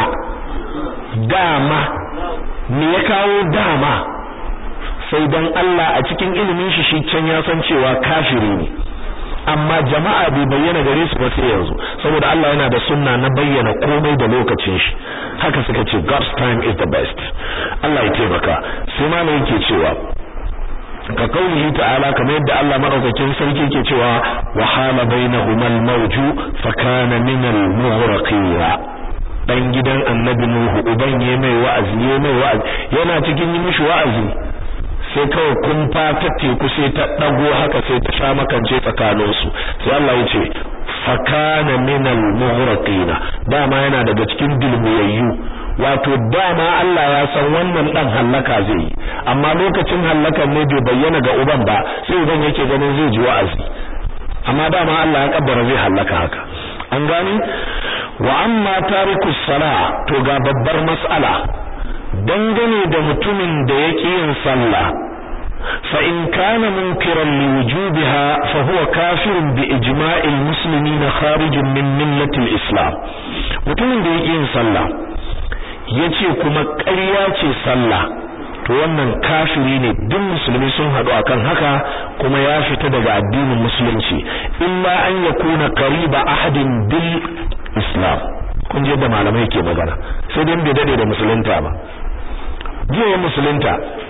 dama me ya kawo dama sai dan Allah a cikin ilimin shi shi can ya san cewa kafiri ne amma jama'a bai bayyana gare su ba sai yanzu saboda Allah yana da sunna na bayyana komai da lokacin shi haka suka ce God's time is the best Allah ya taimaka sai ma yake cewa ka kaulihi ta'ala kamar yadda Allah madaukakin sarki yake cewa wa hala bainahumal mawju fa kana min al-mughraqin dan gidan annabi nuhu uban yayi mai wa'azi yayi mai wa'azi yana cikin yi mishi wa'azi sai kawai kun ta teku sai ta dago haka sai ta sha makance tsakanin su sai Allah ya ce fakana minal mughraqina dama yana daga cikin dilmiyayyu wato dama Allah ya san wannan dan hallaka zai yi amma lokacin hallakan ne bai bayyana ga uban ba sai uban yake ganin zai ji wa'azi amma dama Allah ya kaddara zai hallaka haka an gani wa amma tarikus sala to ga babbar mas'ala dangane da mutumin da yake yin sallah fa in kana munkiran li wujubiha fa huwa kafirun bi ijma'il muslimin kharijun min millati al-islam mutumin da yake yin sallah yace kuma ƙarya ce sallah to wannan kafiri ne duk musulmi sun hadu akan haka kuma ya fita daga addinin musulunci illa an yakuna qariba ahadin bil islam kun je da malamai ke magana sai dai bai dade da musulunta ba jiya musulunta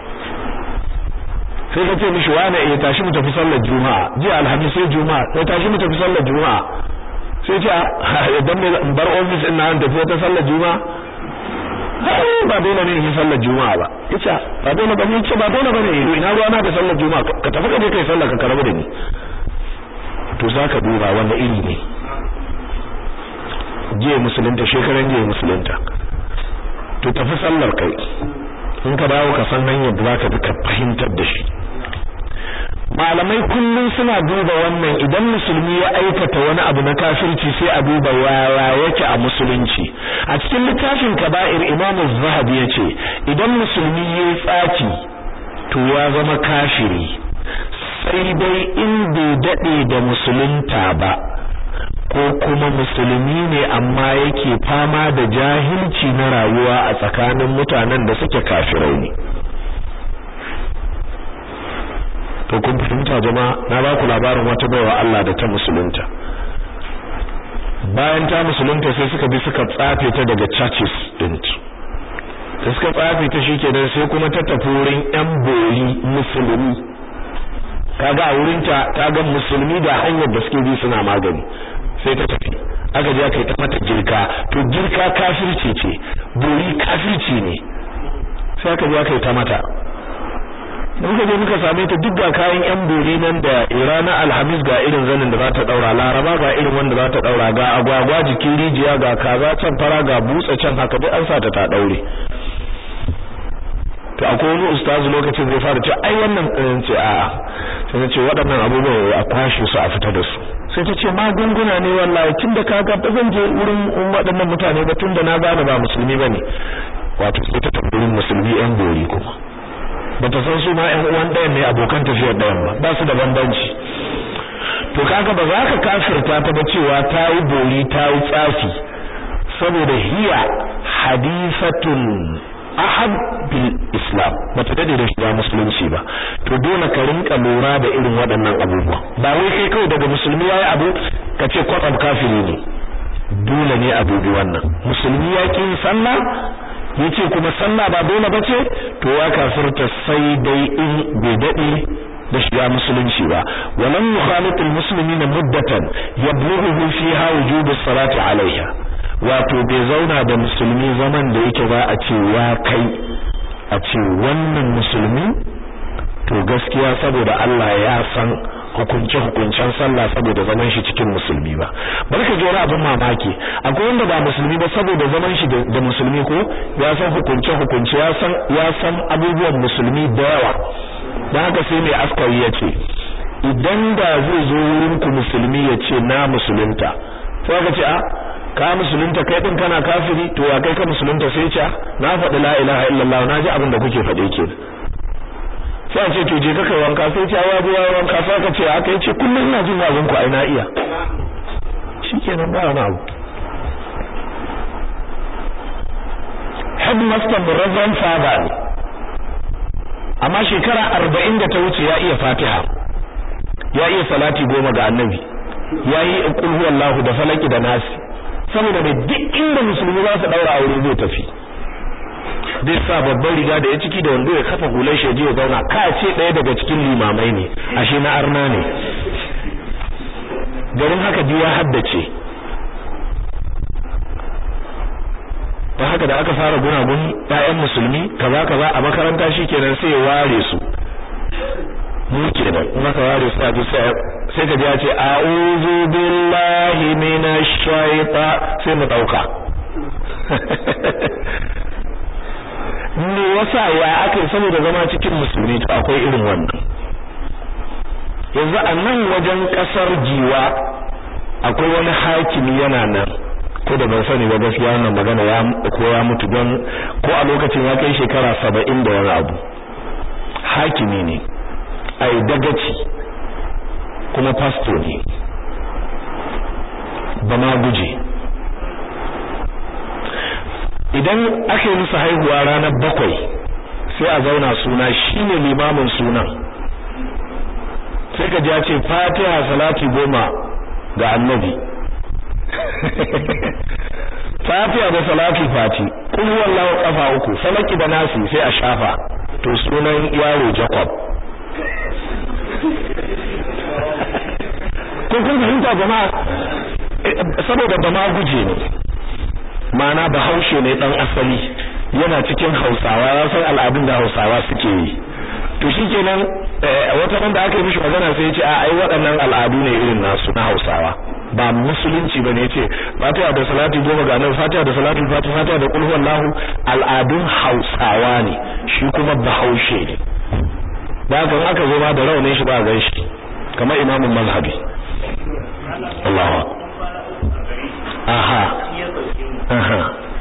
sai ka ce mishi wani eh tashi mu tafi sallar juma'a jiya alhamis sai juma'a sai tashi mu tafi sallar juma'a sai ce idan me in bar office din nan tafi wata sallar juma'a ai ba dole ne in sallar juma'a ba yace ba dole ba ne ce ba dole bane ina ruwa na da sallar juma'a ka tafi ka je kai sallar ka karabu da ni to zaka duba wanda iri ne jiya musulunta shekaran jiya musulunta to tafi sallar kai in ka dawo ka san hanyar da zaka bi ka fahimtar da shi malamai kullum suna duba wannan idan musulmi ya aikata wani abu na kafirci sai a duba yaya yake a musulunci a cikin littafin kaba'ir imamu zahabi ya ce idan musulmi ya tsaki to ya zama kafiri sai dai in bai daɗe da musulunta ba ko kuma musulmi ne amma yake fama da jahilci na rayuwa a tsakanin mutanen da suke kafirai ne to kun fahimta jama'a na ba ku labarin wata baiwa Allah da ta musulunta bayan ta musulunta sai suka bi suka tsafe ta daga churches din da suka tsafe ta shikenan sai kuma ta tafi wurin yan bori musulmi kaga a wurin ta ta ga musulmi da hanyar da suke bi suna magani sai ta tafi aka je aka yi ta mata girka to girka kafirci ce bori kafirci ne sai aka je aka yi ta mata muka je muka same ta duk ga kayan yan bori nan da irana alhamis ga irin zanin da za ta daura laraba ga irin wanda za ta daura ga agwagwa jikin rijiya ga kaza can fara ga butsa can haka duk an sa ta ta daure to akwai wani ustazu lokacin zai fara ce ai wannan ɗin ce a'a sai na ce waɗannan abubuwan a kwashe su a fita da su sai ta ce magunguna ne wallahi tun da kaga ba zan je wurin waɗannan mutane ba tun da na gane ba musulmi ba ne wato sai ta tafi wurin musulmi yan bori kuma ba ta san su ma ƴan uwan ɗayan ne abokan tafiyar ɗayan ba ba su da bambanci to kaga ba za ka kafirta ta ba cewa ta yi bori ta yi tsafi saboda hiya hadithatun ahad bil islam bata dade da shiga musulunci ba to dole ka rinka lura da irin waɗannan abubuwa ba wai kai kawai daga musulmi yayi abu ka ce kwatsam kafiri ne dole ne a dubi wannan musulmi ya kin sallah yace kuma sallah ba dole bace to ya kafirta sai dai in bai dade da shiga musulunci ba walam yukhalit almuslimin muddatan yablughu fiha wujub as-salati alaiha wato bai zauna da musulmi zaman da yake ba a ce ya kai a ce wannan musulmi to gaskiya saboda Allah ya san hukunce hukuncen sallah saboda zaman shi cikin musulmi ba barka ji wani abin mamaki akwai wanda ba musulmi ba saboda zaman shi da musulmi ko ya san hukunce hukunce ya san ya san abubuwan musulmi da yawa dan haka sai mai askari ya ce idan da zai zo wurin ku musulmi ya ce na musulunta sai ka ce a ka musulunta kai din kana kafiri to ya kai ka musulunta sai ce na faɗi la ilaha illallah na ji abin da kuke faɗe ke sai a ce to je ka kai wanka sai ce ya ji wanka sai ka ce aka yi ce kullum ina jin wazin ku ai na iya shikenan ba wani abu headmaster Reverend Father ne amma shekara arba'in da ta wuce ya iya Fatiha ya iya salati goma ga Annabi ya yi qul huwallahu da falaki da nasi saboda mai duk inda musulmi za su daura aure zai tafi zai sa babban riga da ya ciki da wando ya kafa hular shi ya zauna ka ce ɗaya daga cikin limamai ne ashe na arna ne garin haka ji ya haddace don haka da aka fara gunagun ƴaƴan musulmi kaza kaza a makaranta shikenan sai ya ware su mu kenan in aka ware su a ji sai sai ka ji ya ce a'udhu billahi minash shaita sai mu dauka ne wasa ya aka saboda zama cikin musulmi to akwai irin wannan yanzu a nan wajen kasar jiwa akwai wani hakimi yana nan ko da ban sani ba gaskiya wannan magana ya ko ya mutu don ko a lokacin ya kai shekara saba'in da wani abu hakimi ne ai dagaci kuma pasto ne ba ma guje idan aka yi musu haihuwa ranar bakwai sai a zauna suna shine limamin sunan sai ka ji ya ce fatiha salati goma ga annabi fatiha da salati fati kun wallahu kafa uku salaki da nasi sai a shafa to sunan yaro jacob kun kun fahimta jama'a saboda ba ma guje ne ma'ana bahaushe ne dan asali yana cikin hausawa ya san al'adun da hausawa suke yi to shikenan wata banda aka yi mishi magana sai ya ce a ai waɗannan al'adu ne irin nasu na hausawa ba musulunci bane yace fatiha da salati goma ga nan fatiha da salati fatiha fatiha da kulhu wallahu al'adun hausawa ne shi kuma bahaushe ne da haka aka zo ma da raunin shi ba gan shi kamar imamin mazhabi Allahu aha aha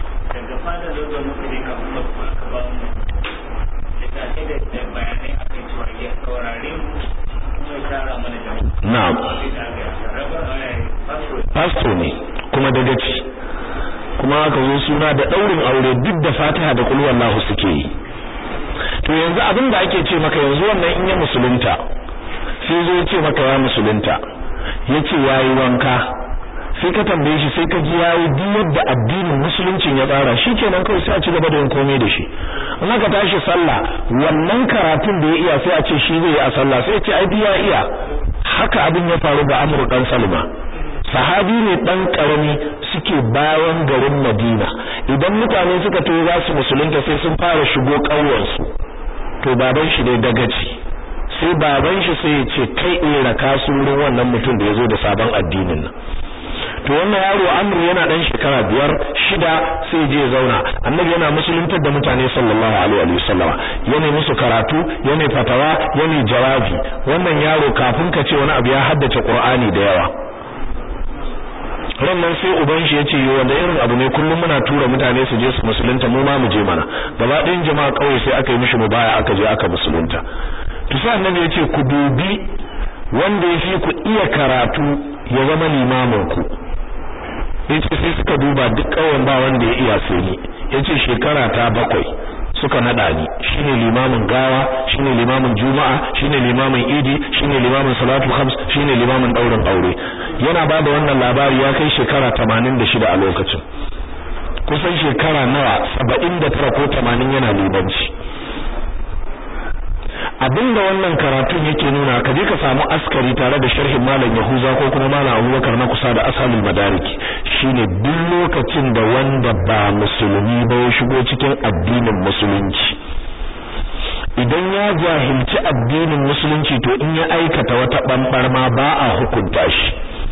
na'am pastor ne kuma dagaci kuma aka zo suna da daurin aure duk da Fatiha da kul wallahu suke yi to yanzu abin da ake ce maka yanzu wannan in ya musulunta sai zo ce maka ya musulunta yace yayi wanka sai ka tambaye shi sai ka ji yayi duk yadda addinin musuluncin ya tsara shikenan kawai sai a ci gaba da yin komai da shi in aka tashi sallah wannan karatun da ya iya sai a ce shi zai yi a sallah sai ya ce ai ya iya haka abin ya faru ga Amr dan Salma sahabi ne dan karami suke bayan garin Madina idan mutane suka to za su musulunta sai sun fara shigo ƙauyensu to baban shi dai dagaci sai baban shi sai ya ce kai in raka su wurin wannan mutum da yazo da sabon addinin nan to wannan yaro Amr yana dan shekara biyar shida sai je ya zauna annabi yana musuluntar da mutane sallallahu alaihi wa sallama yana musu karatu yana fatawa yana jawabi wannan yaro kafin ka ce wani abu ya haddace Qur'ani da yawa rannan sai uban shi yace yo wanda irin abu ne kullum muna tura mutane su je su musulunta mu ma mu je mana gaba ɗayan jama'a kauye sai aka yi mishi mubaya aka je aka musulunta to sai annabi yace ku dubi wanda yafi ku iya karatu ya zama limamin ku yace sai suka duba duk ƙauyen ba wanda ya iya sai ni yace shekara ta bakwai suka nada ni shine limamin gawa shine limamin juma'a shine limamin idi shine limamin salatul khams shine limamin daurin aure yana bada wannan labari ya kai shekara 86 a lokacin kusan shekara nawa 79 ko 80 yana libanci abinda wannan karatun yake nuna ka je ka samu askari tare da sharhin malam Yahuza ko kuma malam Abubakar na kusa da asalul madariki shine duk lokacin da wanda ba musulmi ba ya shigo cikin addinin musulunci idan ya jahilci addinin musulunci to in ya aikata wata bambar ma ba a hukunta shi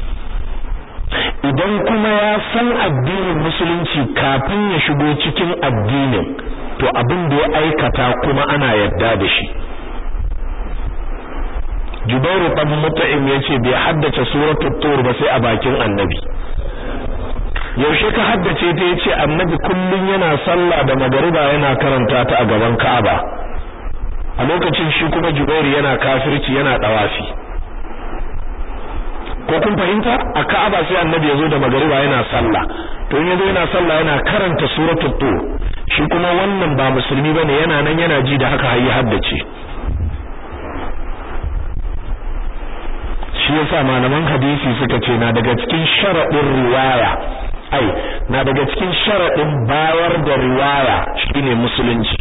idan kuma ya san addinin musulunci kafin ya shigo cikin addinin to abin da ya aikata kuma ana yarda da shi Jubairu dan Mut'im yace bai haddace suratul Tur ba sai a bakin Annabi yaushe ka haddace ta yace Annabi kullun yana sallah da magariba yana karanta ta a gaban Ka'aba a lokacin shi kuma Jubairu yana kafirci yana dawafi ko kun fahimta a Ka'aba sai Annabi yazo da magariba yana sallah to in yazo yana sallah yana karanta suratul Tur shi kuma wannan ba musulmi bane yana nan yana ji da haka har ya haddace shi yasa malaman hadisi suka ce na daga cikin sharadin riwaya ai na daga cikin sharadin bayar da riwaya shine musulunci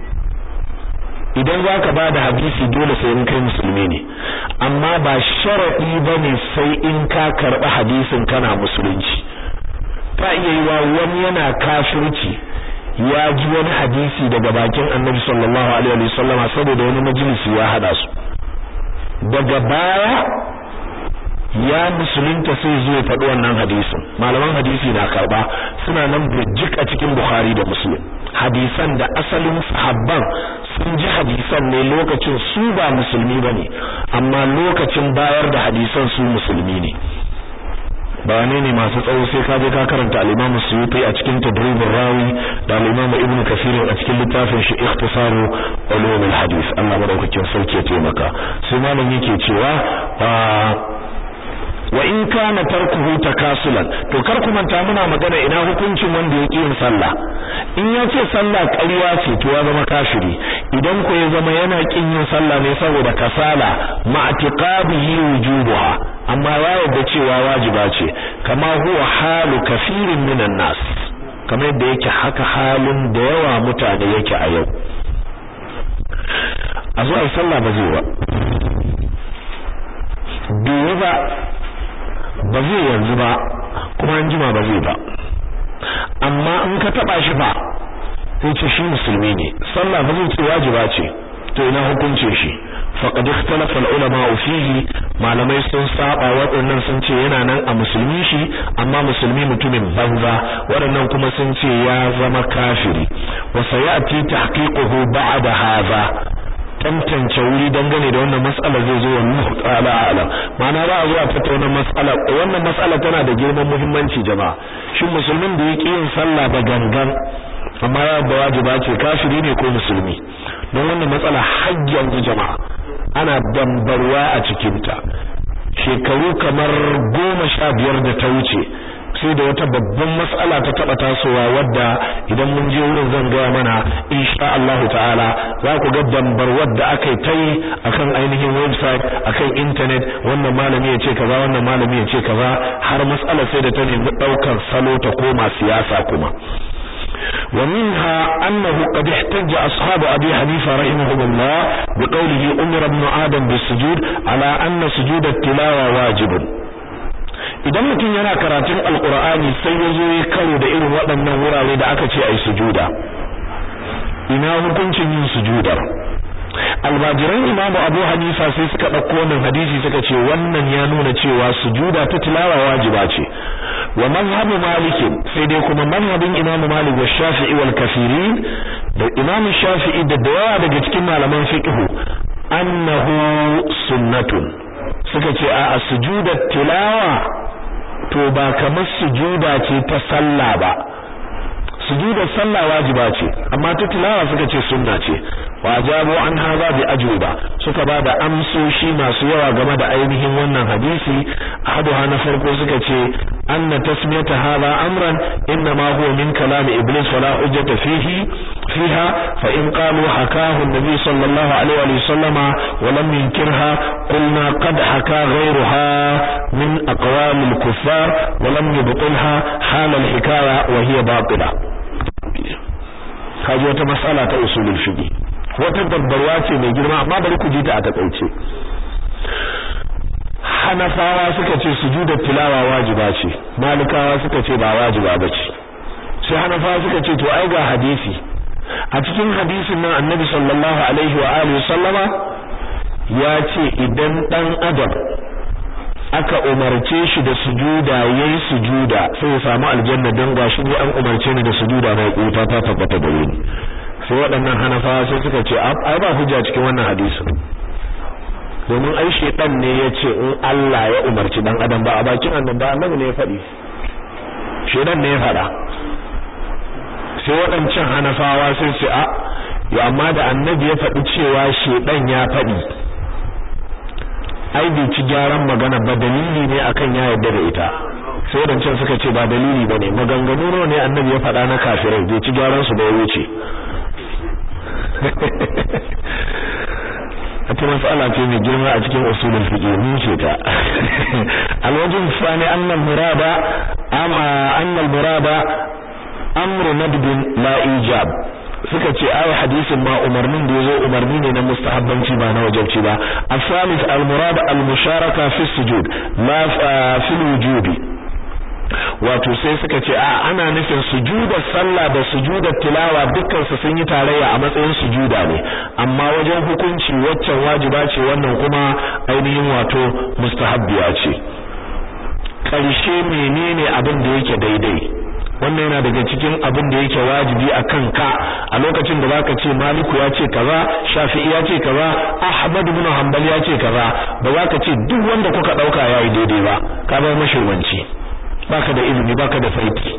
idan zaka bada hadisi dole sai in kai musulmi ne amma ba sharadi bane sai in ka karba hadisin kana musulunci ta iya yi wa wani yana kafirci ya ji wani hadisi daga bakin annabi sallallahu alaihi wasallama saboda wani majalisi ya hada su daga baya ya musulunta sai zo ya faɗi wannan hadisin malaman hadisi na karba suna nan burjik a cikin bukhari da muslim hadisan da asalin sahabban sun ji hadisan ne lokacin su ba musulmi bane amma lokacin bayar da hadisan su musulmi ne bayanai ne masu tsawo sai ka je ka karanta al-Imam Suyuti a cikin Tadrib rawi da al-Imam Ibn Kathir a cikin littafin shi Ikhtisaru Ulum al-Hadith Allah madaukakin sarki ya taimaka sai malam yake cewa wa in kana tarkuhu takasulan to kar ku manta muna magana ina hukuncin wanda ya yin sallah in ya ce sallah ƙarya ce to ya zama kafiri idan ko ya zama yana kin yin sallah ne saboda kasala ma'tiqabihi wujubuha amma ya yarda cewa wajiba ce kama huwa halu kafirin minan nas kamar yadda yake haka halin da yawa mutane yake a yau a zo ai sallah ba zai ba duwa ba ba zai yanzu ba kuma an jima ba zai ba amma in ka taba shi fa sai ce shi musulmi ne sallah ba zai ce wajiba ce to ina hukuncin shi faqad ikhtalafa al-ulama fihi malamai sun saba waɗannan sun ce yana nan a musulmi shi amma musulmi mutumin banza waɗannan kuma sun ce ya zama kafiri wa sayati tahqiquhu ba'da hadha tantance wuri dangane da wannan mas'ala zai zo wallahu ta'ala a'lam ma'ana ba a zuwa tattauna mas'ala wannan mas'ala tana da girman muhimmanci jama'a shin musulmin da yake yin sallah da gangan amma ya ba wajiba ce kafiri ne ko musulmi don wannan matsala har yanzu jama'a ana dambarwa a cikin ta shekaru kamar goma sha biyar da ta wuce sai da wata babban mas'ala ta taba tasowa wadda idan mun je wurin zan gaya mana insha Allah ta'ala za ku ga dambar wadda aka ta yi akan ainihin website akan internet wannan malami ya ce kaza wannan malami ya ce kaza har mas'ala sai da ta nemi daukar salo ta koma siyasa kuma ومنها أنه قد احتج أصحاب أبي حنيفة رحمه الله بقوله أمر ابن آدم بالسجود على أن سجود التلاوة واجب idan mutum yana karatun alkur'ani sai ya zo ya karo da irin waɗannan wurare da aka ce a yi sujuda ina hukuncin yin sujudar albajiran imamu abu hanifa sai suka ɗauko wannan hadisi suka ce wannan ya nuna cewa sujuda ta tilawa wajiba ce wa mazhabu malik sai dai kuma mazhabin imamu malik wa shafi'i wal kafirin da imamu shafi'i da dawa daga cikin malaman fiqh annahu sunnatun suka ce a sujudar tilawa to ba kamar sujuda ce ta sallah ba sujudar sallah wajiba ce amma ta tilawa suka ce sunna ce wajabu an haza bi ajwiba suka ba da amsoshi masu yawa game da ainihin wannan hadisi a ahaduha na farko suka ce anna tasmiyata hadha amran inna ma huwa min kalam iblis wala hujjata fihi fiha fa in qalu hakahu an-nabi sallallahu alaihi wa sallama wa lam yunkirha qulna qad haka ghayruha min aqwal al-kuffar wa lam yubtilha hal al-hikaya wa hiya batila kaji wata mas'ala ta usulul fiqh wata dabbarwa ce mai girma amma bari ku ji ta a takaice hanafawa suka ce sujuda tilawa wajiba ce malikawa suka ce ba wajiba bace sai hanafawa suka ce to ai ga hadisi a cikin hadisin nan annabi sallallahu alaihi wa alihi sallama ya ce idan dan adam aka umarce shi da sujuda yayi sujuda sai ya samu aljanna don gashi ne an umarce ni da sujuda na kuta ta tabbata da ni sai waɗannan hanafawa sai suka ce ai ba hujja cikin wannan hadisin domin ai shedan ne yace in Allah ya umarci dan adam ba a bakin annabi ba annabi ne ya faɗi shedan ne ya faɗa sai waɗancan hanafawa sai su a yo amma da annabi ya faɗi cewa shedan ya faɗi ai bai ci gyaran magana ba dalili ne akan ya yarda da ita sai waɗancan suka ce ba dalili bane maganganu ne annabi ya faɗa na kafirai bai ci gyaran su ba ya wuce wata mas'ala ce mai girma a cikin usulul fiqh mun ce ta alwajin sani annal murada amma annal murada amru nadb la ijab suka ce ai hadisin ma umarnin da yazo umarni ne na mustahabbanci ba na wajibci ba asalis al murad al musharaka fi sujud la fi wujubi wato sai suka ce a ana nufin sujudar sallah da sujudar tilawa dukkan su sun yi tarayya a matsayin sujuda ne amma wajen hukunci waccan wajiba ce wannan kuma ainihin wato mustahabbiya ce karshe menene abin da yake daidai wannan yana daga cikin abin da yake wajibi a kanka a lokacin da zaka ce maliku ya ce kaza shafi'i ya ce kaza ahmad ibn hanbal ya ce kaza ba za ka ce duk wanda kuka dauka yayi daidai ba ka bar mashirwanci baka da ilimi baka da saiti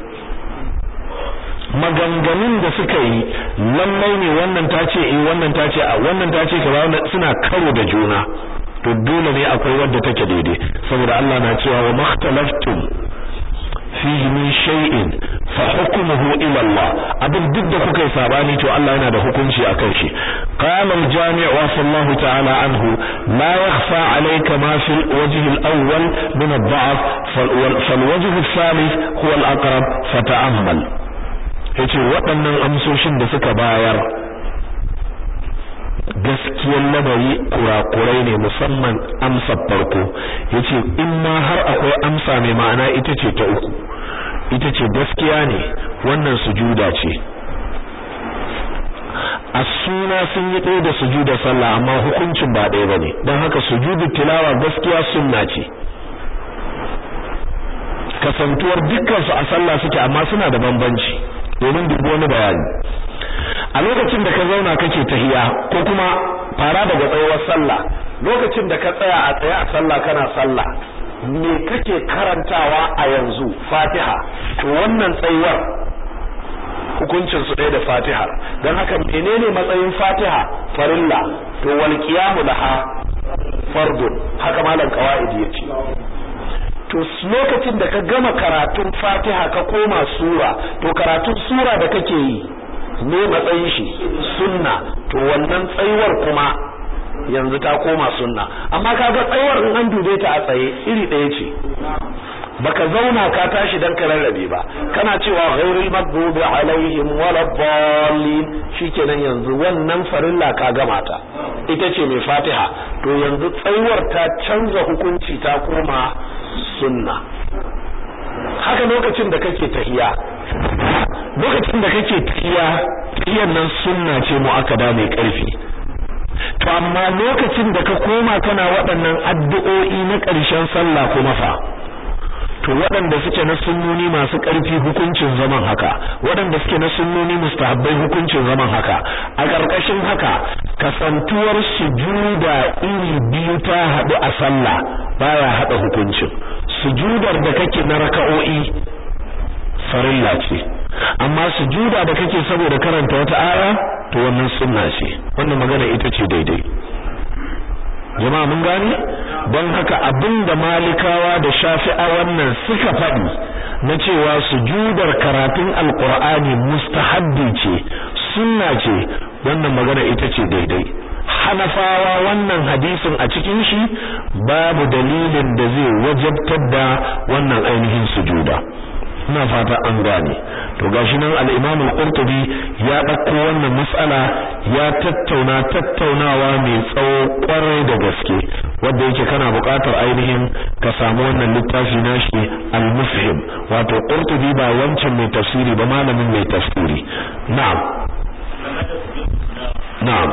maganganun da suka yi lallai ne wannan ta ce eh wannan ta ce a wannan ta ce kaza suna karo da juna to dole ne akwai wadda take daidai saboda Allah na cewa wa makhtalaftum fihi min shay'in fa hukmuhu ila Allah abin duk da kuka yi sabani to Allah yana da hukunci akan shi qala al-jami' wa sallallahu ta'ala anhu la yakhfa alayka ma fi al-wajh al-awwal min ad-da'f fal-wajh al-thalith huwa al-aqrab fata'ammal yace waɗannan amsoshin da suka bayar gaskiyar lamari kurakurai ne musamman amsa farko yace in ma har akwai amsa mai ma'ana ita ce ta uku ita ce gaskiya ne wannan sujuda ce a suna sun yi ɗaya da sujuda sallah amma hukuncin ba ɗaya bane don haka sujudu tilawa gaskiya sunna ce kasantuwar dukkan su a sallah suke amma suna da bambanci domin dubu wani bayani a lokacin da ka zauna kake tahiya ko kuma fara daga tsayuwar sallah lokacin da ka tsaya a tsaye a sallah kana sallah me kake karantawa a yanzu Fatiha to wannan tsayuwar hukuncin su ɗaya da Fatiha don haka menene matsayin Fatiha farilla to wal qiyamu laha fardun haka malam qawaidi yace to lokacin da ka gama karatun Fatiha ka koma sura to karatun sura da kake yi ne matsayin shi sunna to wannan tsayuwar kuma yanzu ta koma sunna amma kaga tsayuwar in an dube ta a tsaye iri ɗaya ce baka zauna ka tashi dan ka rarrabe ba kana cewa ghairil maghdubi alaihim waladdallin shikenan yanzu wannan farilla ka gama ta ita ce mai Fatiha to yanzu tsayuwar ta canza hukunci ta koma sunna haka lokacin da kake tahiya lokacin da kake tahiya tahiyan nan sunna ce mu'akkada mai karfi to amma lokacin da ka koma kana waɗannan addu'o'i na ƙarshen sallah kuma fa to waɗanda suke na sunnoni masu ƙarfi hukuncin zaman haka waɗanda suke na sunnoni mustahabbai hukuncin zaman haka a ƙarƙashin haka kasantuwar sujuda iri biyu ta haɗu a sallah baya haɗa hukuncin sujudar da kake na raka'o'i farilla ce amma sujuda da kake saboda karanta wata aya to wannan sunna ce wannan magana ita ce daidai jama'a mun gane don haka abinda malikawa da shafi'a wannan suka faɗi na cewa sujudar karatun alqur'ani mustahabbi ce sunna ce wannan magana ita ce daidai hanafawa wannan hadisin a cikin shi babu dalilin da zai wajabtar da wannan ainihin sujuda ina fata an gane to gashi nan al-Imam al-Qurtubi ya dauko wannan mas'ala ya tattauna tattaunawa mai tsawo kwarai da gaske wanda yake kana buƙatar ainihin ka samu wannan littafi nashi al-Mufhim wato Qurtubi ba wancan mai tafsiri ba malamin mai tafsiri na'am na'am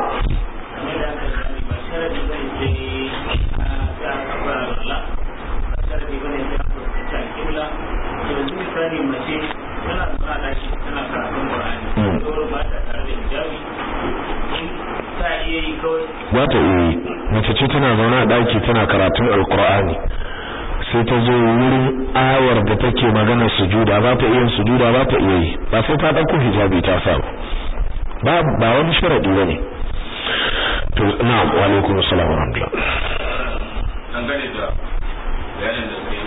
misali mace tana zuwa daki tana karatun Qur'ani to ba ta tare da hijabi ta iya yi kawai ba ta iya yi mace ce tana zaune a daki tana karatun alqur'ani sai ta zo wurin ayar da take magana sujuda ba ta iya sujuda ba ta iya yi ba sai ta dauko hijabi ta sa ba ba wani sharadi bane to na'am wa alaikum assalam wa rahmatullah dangane da bayanin da